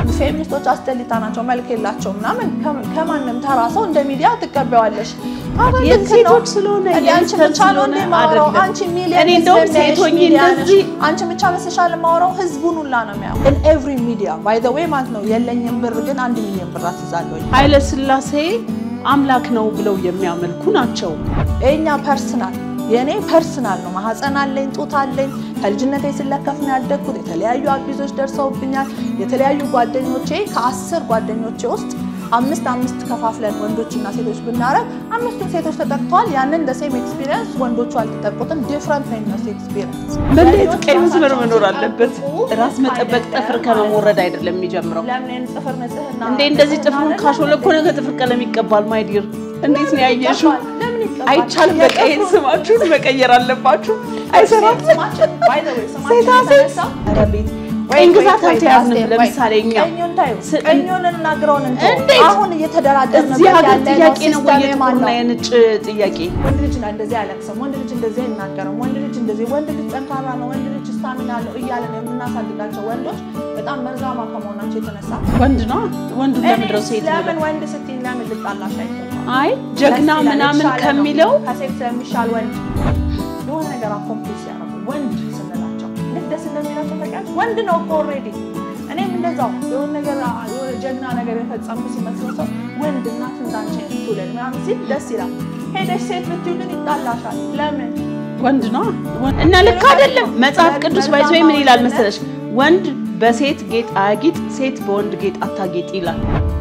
ፌሚኒስቶች አስጠሊታ ናቸው፣ መልክ የላቸው ምናምን ከማንም ተራ ሰው እንደ ሚዲያ ትቀበዋለሽ። የሴቶች ስለሆነ አንቺ ብቻ ነው እንደ ማውራው አንቺ ሚሊዮን እኔ እንደውም ሴቶኝ እንደዚህ አንቺ ብቻ መስሻል ማውራው ህዝቡን ሁላ ነው የሚያው in every media by the way ማለት ነው የለኝም ብር ግን አንድ ሚሊዮን ብር አስይዛለሁ። ኃይለ ሥላሴ አምላክ ነው ብለው የሚያመልኩ ናቸው። የኛ ፐርሰናል የእኔ ፐርሰናል ነው። ማህፀን አለኝ፣ ጡት አለኝ። ከልጅነቴ ስለከፍ ነው ያደግኩት። የተለያዩ አቢዞች ደርሰውብኛል። የተለያዩ ጓደኞቼ ከአስር ጓደኞቼ ውስጥ አምስት አምስት ከፋፍለን ወንዶችና ሴቶች ብናረግ አምስቱን ሴቶች ተጠቅተዋል። ያንን እንደ ሴም ኤክስፒሪየንስ ወንዶቹ አልተጠቁትም። ዲፍረንት ነው የሚነሱ ኤክስፒሪየንስ። መለየት ቀይ መስመር መኖር አለበት። ራስ መጠበቅ ጥፍር ከመሞረድ አይደለም የሚጀምረው። ለምን ጥፍር ንጽህና እንዴ እንደዚህ ጥፍሩን ካሾለኮነ ከጥፍር ቀለም ይቀባል። ማይዲር እንዴት ነው ያየሽው? አይቻልም። በቃ ይሄን ስማችሁን መቀየር አለባችሁ። አይሰራም። ሴታ ሴት ኧረ ቤት ቀኝ ግዛት አልተያዝንም። ለምሳሌ እኛ ቀኙን እናግረውን እንጂ እንዴት? አሁን እየተደራደርንበት እዚህ ሀገር ያለነው ጥያቄ ነው ወይ ሲስተም ማን የጥቁርና ነው? የነጭ ጥያቄ? ወንድ ልጅ እንደዚህ አያለቅስም፣ ወንድ ልጅ እንደዚህ አይናገርም፣ ወንድ ልጅ እንደዚህ፣ ወንድ ልጅ ጠንካራ ነው፣ ወንድ ልጅ ስታሚና አለው እያለን የምናሳድጋቸው ወንዶች በጣም መርዛማ ከመሆናቸው የተነሳ ወንድ ነው ወንዱ ለምድረው እኔ ሴት ለምን ነው? ወንድ ስትይኝ ለምን ልጣላሽ አይገባም። አይ ጀግና ደስ ይላል፣ ምናምን የተሻለ ነው። ከሚለው ከሴት ስለሚሻል ወንድ የሆነ ነገር አኮምፕሊስ ያደረጉ ወንድ ስንላቸው ልክ ደስ እንደሚላቸው ታውቂያለሽ። ወንድ ነው እኮ ኦልሬዲ። እኔም እንደዛው የሆነ ነገር የሆነ ጀግና ነገር የፈጸምኩ ሲመስለው ሰው ወንድ እናት እንዳንቺ ትውለድ ምናምን ሲል ደስ ይላል። ሄደሽ ሴት ብትይው ግን ይጣላሻል። ለምን ወንድ ነው እና ልክ አይደለም። መጽሐፍ ቅዱስ ባይዞ ምን ይላል መሰለሽ? ወንድ በሴት ጌጥ አያጊጥ፣ ሴት በወንድ ጌጥ አታጌጥ ይላል።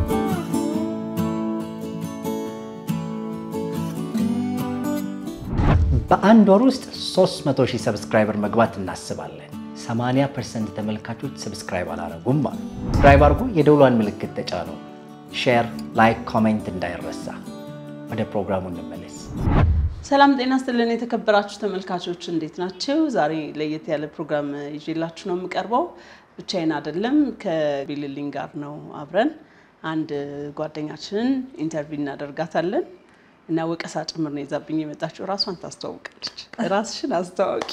በአንድ ወር ውስጥ 300 ሺህ ሰብስክራይበር መግባት እናስባለን። 80 ፐርሰንት ተመልካቾች ሰብስክራይብ አላረጉም አሉ። ሰብስክራይብ አድርጉ፣ የደውሏን ምልክት ተጫኑ። ሼር፣ ላይክ፣ ኮሜንት እንዳይረሳ። ወደ ፕሮግራሙ እንመለስ። ሰላም ጤና ስትልን የተከበራችሁ ተመልካቾች እንዴት ናቸው? ዛሬ ለየት ያለ ፕሮግራም ይዤላችሁ ነው የምቀርበው። ብቻዬን አይደለም፣ ከቢልልኝ ጋር ነው አብረን አንድ ጓደኛችንን ኢንተርቪው እናደርጋታለን እና ወቀሳ ጭምር ነው ይዛብኝ የመጣችው። ራሷን ታስተዋውቃለች። ራስሽን አስተዋውቂ።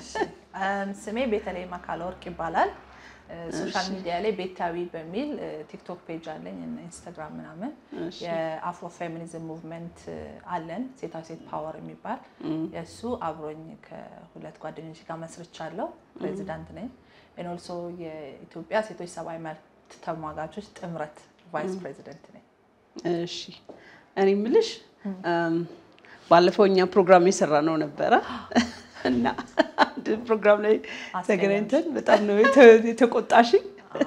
ስሜ ቤተልሔም አካለ ወርቅ ይባላል። ሶሻል ሚዲያ ላይ ቤታዊ በሚል ቲክቶክ ፔጅ አለኝ እና ኢንስታግራም ምናምን የአፍሮ ፌሚኒዝም ሙቭመንት አለን ሴታ ሴት ፓወር የሚባል የእሱ አብሮኝ ከሁለት ጓደኞች ጋር መስርቻለሁ። ፕሬዚዳንት ነኝ። ኦልሶ የኢትዮጵያ ሴቶች ሰብአዊ መብት ተሟጋቾች ጥምረት ቫይስ ፕሬዚደንት ነኝ። እሺ እኔ የምልሽ ባለፈው እኛ ፕሮግራም የሰራ ነው ነበረ እና አንድ ፕሮግራም ላይ ተገናኝተን በጣም ነው የተ- የተቆጣሽኝ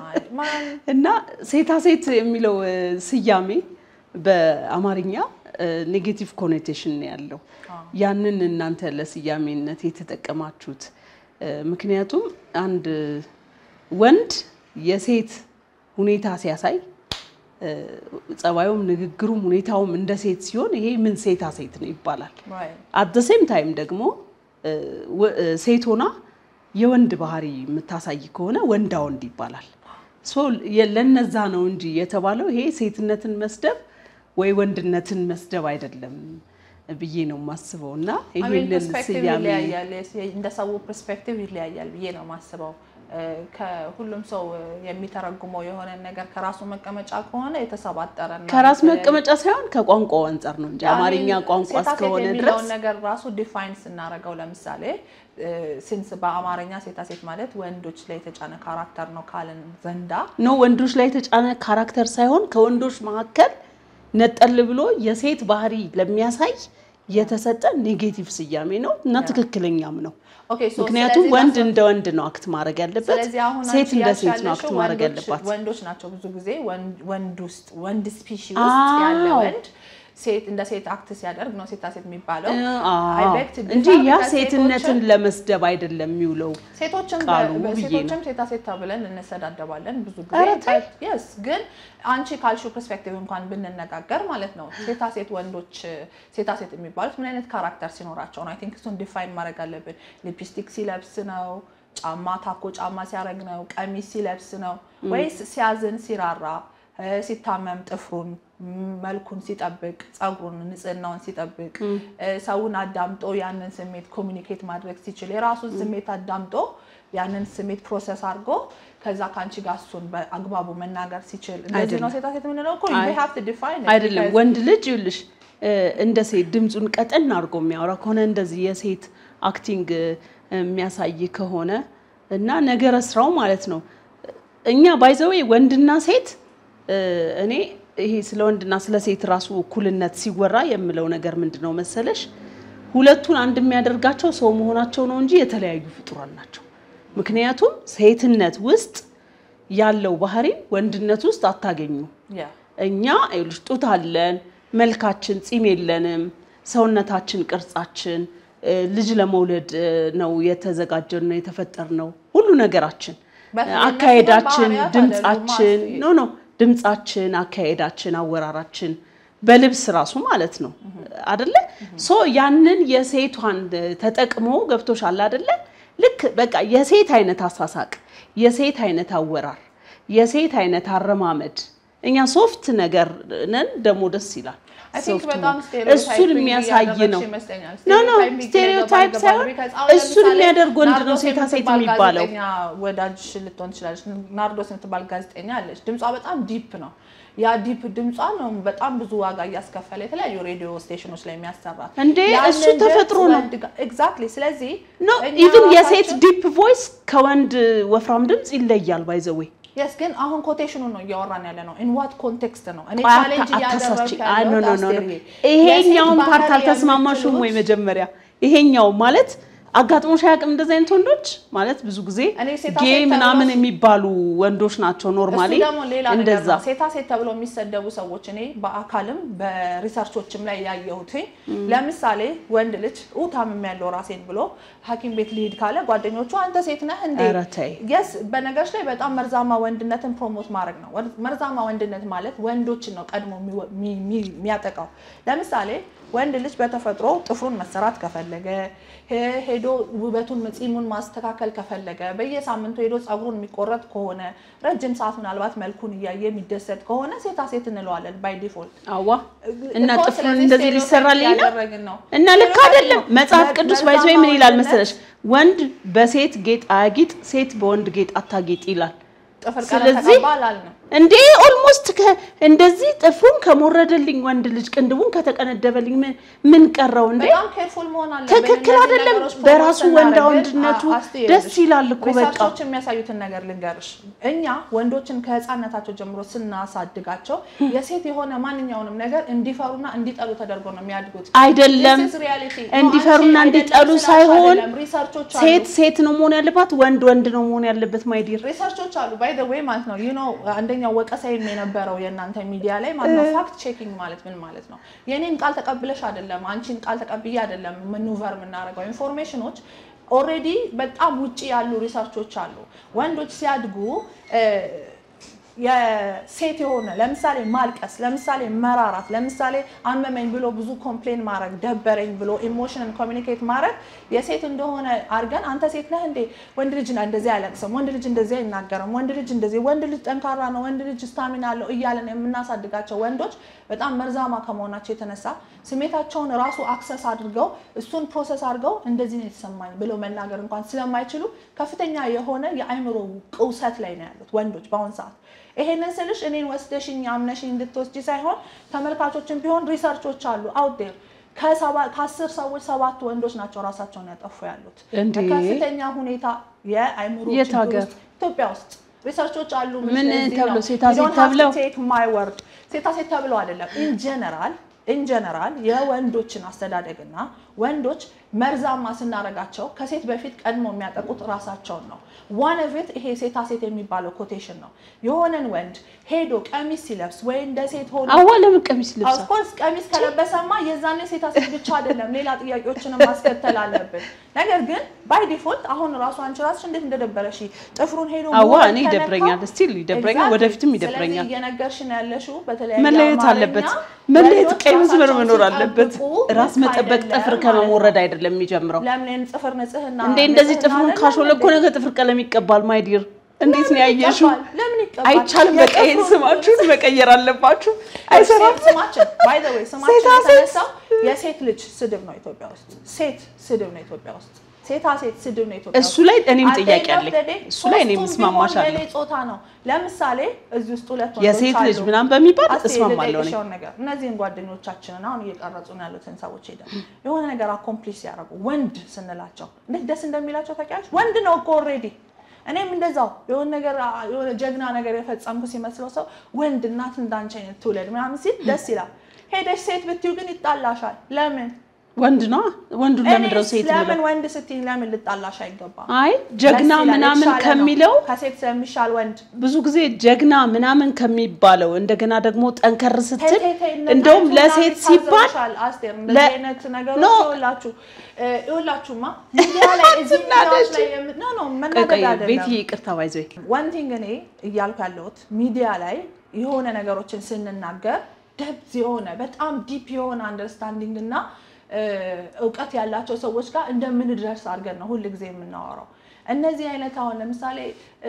እና ሴታ ሴት የሚለው ስያሜ በአማርኛ ኔጌቲቭ ኮኔቴሽን ነው ያለው። ያንን እናንተ ለስያሜነት የተጠቀማችሁት ምክንያቱም አንድ ወንድ የሴት ሁኔታ ሲያሳይ ጸባዩም፣ ንግግሩም፣ ሁኔታውም እንደ ሴት ሲሆን ይሄ ምን ሴታ ሴት ነው ይባላል። አት ደ ሴም ታይም ደግሞ ሴት ሆና የወንድ ባህሪ የምታሳይ ከሆነ ወንዳ ወንድ ይባላል። ሶ ለነዛ ነው እንጂ የተባለው ይሄ ሴትነትን መስደብ ወይ ወንድነትን መስደብ አይደለም ብዬ ነው የማስበው እና ይሄንን ፐርስፔክቲቭ ስያሜ ይለያያል። እንደ ሰው ፐርስፔክቲቭ ይለያያል ብዬ ነው የማስበው። ከሁሉም ሰው የሚተረጉመው የሆነ ነገር ከራሱ መቀመጫ ከሆነ የተሰባጠረ እና ከራስ መቀመጫ ሳይሆን ከቋንቋው አንጻር ነው እንጂ አማርኛ ቋንቋ ሴታ ሴት እስከሆነ ድረስ የሚለውን ነገር ራሱ ዲፋይን ስናደርገው ለምሳሌ ሲንስ በአማርኛ ሴታ ሴት ማለት ወንዶች ላይ የተጫነ ካራክተር ነው ካልን ዘንዳ ኖ ወንዶች ላይ የተጫነ ካራክተር ሳይሆን ከወንዶች መካከል ነጠል ብሎ የሴት ባህሪ ለሚያሳይ የተሰጠ ኔጌቲቭ ስያሜ ነው እና ትክክለኛም ነው። ኦኬ ሶ ምክንያቱም ስለዚህ ወንድ ላስብ- እንደ ወንድ ነው አክት ማድረግ ያለበት፣ ስለዚህ አሁን ሴት አንቺ እንደ ያልሽ ሴት ነው አክት ያለሽው ማድረግ ወንዶች- ያለባት። ወንዶች ናቸው ብዙ ጊዜ ወንድ- ወንድ ውስጥ ወንድ ስፒሺ ውስጥ ያለ አዎ። ወንድ ሴት እንደ ሴት አክት ሲያደርግ ነው ሴታ ሴት የሚባለው አዎ። I beg to differ እንጂ ያ because ሴትነትን ሴቶችን- ለመስደብ አይደለም የሚውለው። ሴቶችም ቃሉ በ- ብዬ ሴቶችም ነው። ሴታ ሴት ተብለን እንሰዳደባለን ብዙ ኧረ ጊዜ ተይ። የስ ግን አንቺ ካልሽው ፐርስፔክቲቭ እንኳን ብንነጋገር ማለት ነው ሴታ ሴት ወንዶች ሴታ ሴት የሚባሉት ምን አይነት ካራክተር ሲኖራቸው ነው? አይ ቲንክ እሱን ዲፋይን ማድረግ አለብን። ሊፕስቲክ ሲለብስ ነው? ጫማ ታኮ ጫማ ሲያደርግ ነው? ቀሚስ ሲለብስ ነው? ወይስ ሲያዝን ሲራራ እ፣ ሲታመም ጥፍሩን መልኩን ሲጠብቅ ፀጉሩን ንጽህናውን ሲጠብቅ ሰውን አዳምጦ ያንን ስሜት ኮሚኒኬት ማድረግ ሲችል የራሱን ስሜት አዳምጦ ያንን ስሜት ፕሮሰስ አድርጎ ከዛ ከአንቺ ጋር እሱን በአግባቡ መናገር ሲችል እንደዚህ ነው ሴታ ሴት የምንለው እኮ you have to define it አይደለም because- ወንድ ልጅ ይኸውልሽ እ፣ እንደ ሴት ድምፁን ቀጠን አድርጎ የሚያወራ ከሆነ እንደዚህ የሴት አክቲንግ እ፣ የሚያሳይ ከሆነ እና ነገረ ስራው ማለት ነው እኛ ባይዘዌ ወንድና ሴት እ፣ እኔ ይሄ ስለ ወንድና ስለ ሴት ራሱ እኩልነት ሲወራ የምለው ነገር ምንድን ነው መሰለሽ ሁለቱን አንድ የሚያደርጋቸው ሰው መሆናቸው ነው እንጂ የተለያዩ ፍጡራን ናቸው ምክንያቱም ሴትነት ውስጥ ያለው ባህሪ ወንድነት ውስጥ አታገኙ Yeah. እኛ ይኸውልሽ ጡት አለን፣ መልካችን ጺም የለንም፣ ሰውነታችን ቅርጻችን እ፣ ልጅ ለመውለድ እ፣ ነው የተዘጋጀን ነው የተፈጠር ነው ሁሉ ነገራችን በተለይ አካሄዳችን፣ ባህሪያት ድምጻችን አይደሉም ኖ ኖ ድምጻችን፣ አካሄዳችን፣ አወራራችን በልብስ ራሱ ማለት ነው አደለ? ሶ ያንን የሴቷን ተጠቅሞ ገብቶሻል አደለ? ልክ በቃ የሴት አይነት አሳሳቅ፣ የሴት አይነት አወራር፣ የሴት አይነት አረማመድ እኛ ሶፍት ነገር ነን፣ ደግሞ ደስ ይላል። I think ሶፍት በጣም ነው። stereotyping እሱን የሚያሳይ እያደረግሽ ነው። ይመስለኛል። ኖ ኖ Stereotyping ስቴሪዮታይፕ ሊገባ ሳይሆን ይገባል። Because አሁን እሱን ለምሳሌ የሚያደርግ ወንድ ነው ናርዶስ ሴታ ሴት የምትባል የሚባለው። ጋዜጠኛ ወዳጅሽ ልትሆን ትችላለች። ናርዶስ የምትባል ጋዜጠኛ አለች። ድምጿ በጣም ዲፕ ነው። ያ ዲፕ ድምጿ ነው በጣም ብዙ ዋጋ እያስከፈለ የተለያዩ ሬዲዮ ስቴሽኖች ላይ የሚያሰራት እንዴ፣ እሱ ተፈጥሮ ነው። ኤግዛክትሊ። ስለዚህ ኖ እኛ ኢቭን የሴት ራሳችን- ዲፕ ቮይስ ከወንድ ወፍራም ድምፅ ይለያል። ባይዘዌ የስ ግን አሁን ኮቴሽኑን ነው እያወራን ያለ ነው። ኢን ዋት ኮንቴክስት ነው እኔ ቆይ ቻሌንጅ አታ- አታሳስቺ። እያደረግኩ አይ ኖ ኖ ያለሁት ኖ ኖ። አስቴርዬ፣ ይሄኛውን የሴት ፓርት ባህሪ አልተስማማሽም ወይ? የምትሉት- መጀመሪያ ይሄኛው ማለት አጋጥሞሽ አያውቅም? እንደዚህ አይነት ወንዶች ማለት ብዙ ጊዜ እኔ ሴታ ጌ ሴት ተብሎ- ምናምን የሚባሉ ወንዶች ናቸው ኖርማሊ እሱ ደግሞ ሌላ ነገር እንደዛ ነው። ሴታ ሴት ተብለው የሚሰደቡ ሰዎች እኔ በአካልም በሪሰርቾችም ላይ ያየሁት ለምሳሌ ወንድ ልጅ ኡ ታምም ያለው ራሴን ብሎ ሐኪም ቤት ሊሄድ ካለ ጓደኞቹ አንተ ሴት ነህ እንዴ? ኧረ ተይ። የስ በነገሮች ላይ በጣም መርዛማ ወንድነትን ፕሮሞት ማድረግ ነው። ወር- መርዛማ ወንድነት ማለት ወንዶችን ነው ቀድሞ የሚወ- የሚ- የሚ- የሚያጠቃው። ለምሳሌ ወንድ ልጅ በተፈጥሮ ጥፍሩን መሰራት ከፈለገ ሄ- ሄዶ ውበቱን ጺሙን ማስተካከል ከፈለገ በየሳምንቱ ሄዶ ፀጉሩን የሚቆረጥ ከሆነ ረጅም ሰዓት ምናልባት መልኩን እያየ የሚደሰት ከሆነ ሴታ ሴት እንለዋለን ባይ ዲፎልት። አዋ እና እኮ ጥፍሩን ስለዚህ እንደዚህ ስቴሪዮታይፕ ሊሰራልኝ ነው እያደረግን ነው። እና ልክ ስቴሪዮታይፕ አይደለም። ነው። መጽሐፍ መ- ቅዱስ መርዛማ ባይዞ ምን ይላል ወንድነት መሰለሽ? ወንድ በሴት ጌጥ አያጊጥ፣ ሴት በወንድ ጌጥ አታጌጥ ይላል። ጥፍር ቀለም ስለዚህ ተቀባ አላልንም። እንዴ ኦልሞስት እንደዚህ ጥፍሩን ከሞረደልኝ ወንድ ልጅ ቅንድቡን ከተቀነደበልኝ ምን ምን ቀረው እንዴ? በጣም ኬርፉል መሆን አለብን። ትክክል እነዚህ አይደለም። ነገሮች በራሱ ፕሮሞት ወንዳ ስናደርግ ወንድነቱ አ- አስቴ ደስ ይኸውልሽ፣ ይላል እኮ በቃ። ሪሰርቾች የሚያሳዩትን ነገር ልንገርሽ። እኛ ወንዶችን ከህፃነታቸው ጀምሮ ስናሳድጋቸው የሴት የሆነ ማንኛውንም ነገር እንዲፈሩና እንዲጠሉ ተደርጎ ነው የሚያድጉት። አይደለም This is reality. ነው፣ እንዲፈሩና አንቺ እንዲጠሉ አይደለም ስላልሽ ሳይሆን አይደለም። ሪሰርቾች አሉ። ሴት ሴት ነው መሆን ያለባት፣ ወንድ ወንድ ነው መሆን ያለበት። ማይዲር ሪሰርቾች አሉ ባይ ዘ ዌይ ማለት ነው ዩ ኖ አንደኛው ወቀሳይም የነበረው የእናንተ ሚዲያ ላይ ማለት ነው ፋክት ቼኪንግ ማለት ምን ማለት ነው የኔን ቃል ተቀብለሽ አይደለም አንቺን ቃል ተቀብዬ አይደለም መኑቨር የምናደርገው ኢንፎርሜሽኖች ኦልሬዲ በጣም ውጪ ያሉ ሪሰርቾች አሉ ወንዶች ሲያድጉ እ፣ የሴት የሆነ ለምሳሌ ማልቀስ፣ ለምሳሌ መራራት፣ ለምሳሌ አመመኝ ብሎ ብዙ ኮምፕሌን ማድረግ፣ ደበረኝ ብሎ ኢሞሽንን ኮሚኒኬት ማድረግ የሴት እንደሆነ አድርገን አንተ ሴት ነህ እንዴ ወንድ ልጅ እንደዚህ አያለቅስም፣ ወንድ ልጅ እንደዚህ አይናገርም፣ ወንድ ልጅ እንደዚህ፣ ወንድ ልጅ ጠንካራ ነው፣ ወንድ ልጅ ስታሚና አለው እያለን የምናሳድጋቸው ወንዶች በጣም መርዛማ ከመሆናቸው የተነሳ ስሜታቸውን ራሱ አክሰስ አድርገው እሱን ፕሮሰስ አድርገው እንደዚህ ነው የተሰማኝ ብለው መናገር እንኳን ስለማይችሉ ከፍተኛ የሆነ የአእምሮ ቅውሰት ላይ ነው ያሉት ወንዶች በአሁን ሰዓት። ይሄንን ስልሽ እኔን ወስደሽኝ አምነሽኝ እንድትወስጂ ሳይሆን ተመልካቾችን ቢሆን ሪሰርቾች አሉ አውዴር ከአስር ሰዎች ሰባት ወንዶች ናቸው ራሳቸውን ያጠፉ ያሉት እንዴ! በከፍተኛ ሁኔታ የአእምሮ የት ችግር ሀገር? ውስጥ ኢትዮጵያ ውስጥ ሪሰርቾች አሉ። ምን እዚህ ተብሎ ነው። ሴታ You ሴት don't have to ተብለው? take my word ሴታ ሴት ተብለው አይደለም ኢን ጀነራል ኢን ጀነራል የወንዶችን አስተዳደግና ወንዶች መርዛማ ስናረጋቸው ከሴት በፊት ቀድሞ የሚያጠቁት ራሳቸውን ነው። ዋን ኦፍ ይሄ ሴታ ሴት የሚባለው ኮቴሽን ነው። የሆነን ወንድ ሄዶ ቀሚስ ሲለብስ ወይ እንደ ሴት ሆኖ አዋ ለምን ቀሚስ ልብሳ ኦፍኮርስ ቀሚስ ከለበሰማ የዛኔ ሴታ ሴት ብቻ አይደለም ሌላ ጥያቄዎችንም ማስከተል አለብን። ነገር ግን ባይ ዲፎልት አሁን ራሱ አንቺ ራስሽ እንዴት እንደደበረሽ ጥፍሩን ሄዶ አዋ መወድ እኔ ከነካው- ይደብረኛል፣ ስቲል ይደብረኛል፣ Exactly። ወደፊትም ስለዚህ ይደብረኛል። እየነገርሽን ያለሽው በተለያየ መለየት አማርኛ አለበት። መለየት ወንዶች ቀይ መስመር ራሳቸውን መኖር አለበት። ሲጠብቁ ራስ ልክ መጠበቅ አይደለም ጥፍር ማለት ከመሞረድ ነው። አይደለም የሚጀምረው። ለምን ጥፍር ንጽህና እንዴ እንደዚህ ንጽህና ጥፍሩን አይደለም ካሾለ እኮ እንዴ? ነገ ጥፍር ቀለም ይቀባል። ማይዲር እንዴት ነው ያየሽው? ይቀባል? ለምን ይቀባል? አይቻልም። በቃ ይሄን የጥፍሩን ስማችሁን መቀየር አለባችሁ። አይሰራም። ሴት ስማችን ባይ ዘ ዌይ ስማችን ሴታ ሴት። የተነሳው የሴት ልጅ ስድብ ነው ኢትዮጵያ ውስጥ። ሴት ስድብ ነው ኢትዮጵያ ውስጥ። ሴታ ሴት ስድብ ነው ኢትዮጵያ እሱ ውስጥ። ላይ እኔም At the ጥያቄ end of አለኝ። the day እሱ ላይ እኔም ሶስቱም እስማማሻለሁ። ቢሆን የኔ ጾታ ነው። ለምሳሌ እዚህ ውስጥ ሁለት ወንዶች የሴት ልጅ አሉ። ምናምን በሚባል አስቴ እስማማለሁ እኔ። ልጠይቅሽውን ነገር እነዚህን ጓደኞቻችንን አሁን እየቀረጹ ነው ያሉትን ሰዎች ሄደን የሆነ ነገር አኮምፕሊሽ ሲያደርጉ ወንድ ስንላቸው እንዴት ደስ እንደሚላቸው ታውቂያለሽ? ወንድ ነው እኮ ኦልሬዲ። እኔም እንደዛው የሆነ ነገር የሆነ ጀግና ነገር የፈጸምኩ ሲመስለው ሰው ወንድ እናት እንዳንቺ አይነት ትውለድ ምናምን ሲል ደስ ይላል። ሄደሽ ሴት ብትዩ ግን ይጣላሻል። ለምን ወንድ ነው ወንዱን ለምንድን ነው እኔስ ሴት ለምን ብለው? ወንድ ስትይ ለምን ልጣላሽ አይገባም? አይ ጀግና ደስ ይላል፣ ምናምን የተሻለ ነው። ከሚለው ከሴት ስለሚሻል ወንድ ብዙ ጊዜ ጀግና ምናምን ከሚባለው እንደገና ደግሞ ጠንከር ስትል ተይ፣ ተይ፣ ተይ፣ እነ እንደውም ጣይቱ ለሴት ምናምን ሲባል ይታዘቡሻል። አስቴር እንደዚህ ለ- አይነት ነገሮች ኖ። ይኸውላችሁ እ፣ ይኸውላችሁማ ሚዲያ ላይ እዚህ ሚዲያዎች ላይ የም- ኖ ኖ ቆይ መናደድ ቆይ አይደለም። ቤት ይቅርታ ባይዘ ዋን ቲንግ እኔ እያልኩ ያለሁት ሚዲያ ላይ የሆነ ነገሮችን ስንናገር ደብዝ የሆነ በጣም ዲፕ የሆነ አንደርስታንዲንግ እና እ፣ እውቀት ያላቸው ሰዎች ጋር እንደምንደርስ አድርገን ነው ሁል ጊዜ የምናወራው። እነዚህ አይነት አሁን ለምሳሌ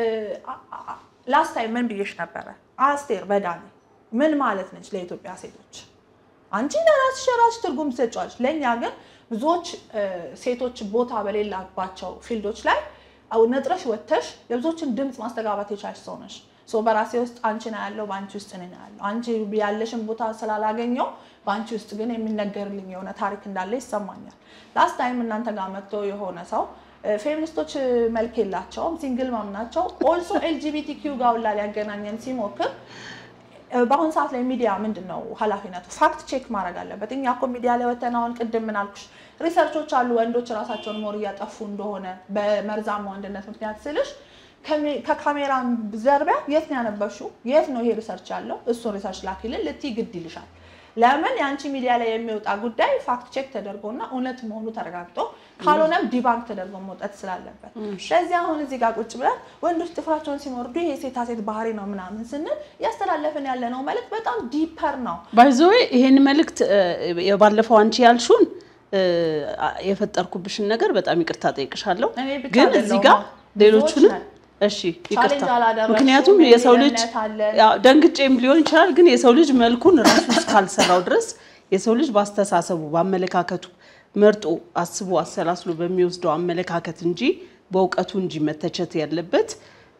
ላስት ታይም ምን ብዬሽ ነበረ? አስቴር በዳኔ ምን ማለት ነች ለኢትዮጵያ ሴቶች? አንቺ ለራስሽ የራስሽ ትርጉም ትሰጫለሽ። ለእኛ ግን ብዙዎች እ፣ ሴቶች ቦታ በሌላባቸው ፊልዶች ላይ አው ነጥረሽ ወጥተሽ የብዙዎችን ድምፅ ማስተጋባት የቻልሽ ሰው ነሽ። ሶ በራሴ ውስጥ አንቺ ነው ያለው፣ በአንቺ ውስጥ እኔ ነው ያለው። አንቺ ያለሽን ቦታ ስላላገኘው በአንቺ ውስጥ ግን የሚነገርልኝ የሆነ ታሪክ እንዳለ ይሰማኛል። ላስት ታይም እናንተ ጋር መጥቶ የሆነ ሰው እ፣ ፌሚኒስቶች እ፣ መልክ የላቸውም ሲንግል ማም ናቸው ኦልሶ ኤልጂቢቲ ኪው ጋር ሁላ ሊያገናኘን ሲሞክር በአሁኑ ሰዓት ላይ ሚዲያ ምንድን ነው ኃላፊነቱ? ፋክት ቼክ ማድረግ አለበት። እኛ እኮ ሚዲያ ላይ ወተን አሁን ቅድም ምን አልኩሽ ሪሰርቾች አሉ ወንዶች ራሳቸውን ሞር እያጠፉ እንደሆነ በመርዛማ ወንድነት ምክንያት ስልሽ ከሚ- ከካሜራ ዘርቢያ የት ነው ያነበብሽው? የት ነው ይሄ ሪሰርች ያለው? እሱን ሪሰርች ላኪልን ልትይ ግድ ይልሻል። ለምን የአንቺ ሚዲያ ላይ የሚወጣ ጉዳይ ፋክት ቼክ ተደርጎና እውነት መሆኑ ተረጋግጦ ካልሆነም ዲባንክ ተደርጎ መውጣት ስላለበት፣ ስለዚህ አሁን እዚህ ጋር ቁጭ ብለን ወንዶች ጥፍራቸውን ሲሞርዱ ይሄ ሴታ ሴት ባህሪ ነው ምናምን ስንል እያስተላለፍን ያለ ነው መልዕክት በጣም ዲፐር ነው። ባይዘዌ ይሄን መልእክት እ፣ የባለፈው አንቺ ያልሹን እ፣ የፈጠርኩብሽን ነገር በጣም ይቅርታ ጠይቅሻለሁ። እኔ ብቻ ግን አይደለሁም፣ እዚህ ጋር ሌሎቹንም ብዙዎች ነን። እሺ ይቅርታ። ቻሌንጅ አላደረግሽም ምክንያቱም የሚል የሰው ልጅ እምነት አለን። ያው ደንግጬም ሊሆን ይችላል። ግን የሰው ልጅ መልኩን ራሱ እስካልሰራው ድረስ የሰው ልጅ በአስተሳሰቡ በአመለካከቱ መርጦ አስቦ አሰላስሎ በሚወስደው አመለካከት እንጂ በእውቀቱ እንጂ መተቸት ያለበት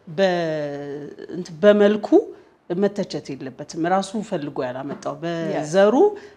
በ- እንትን በመልኩ መተቸት የለበትም። ራሱ ፈልጎ ያላመጣው በዘሩ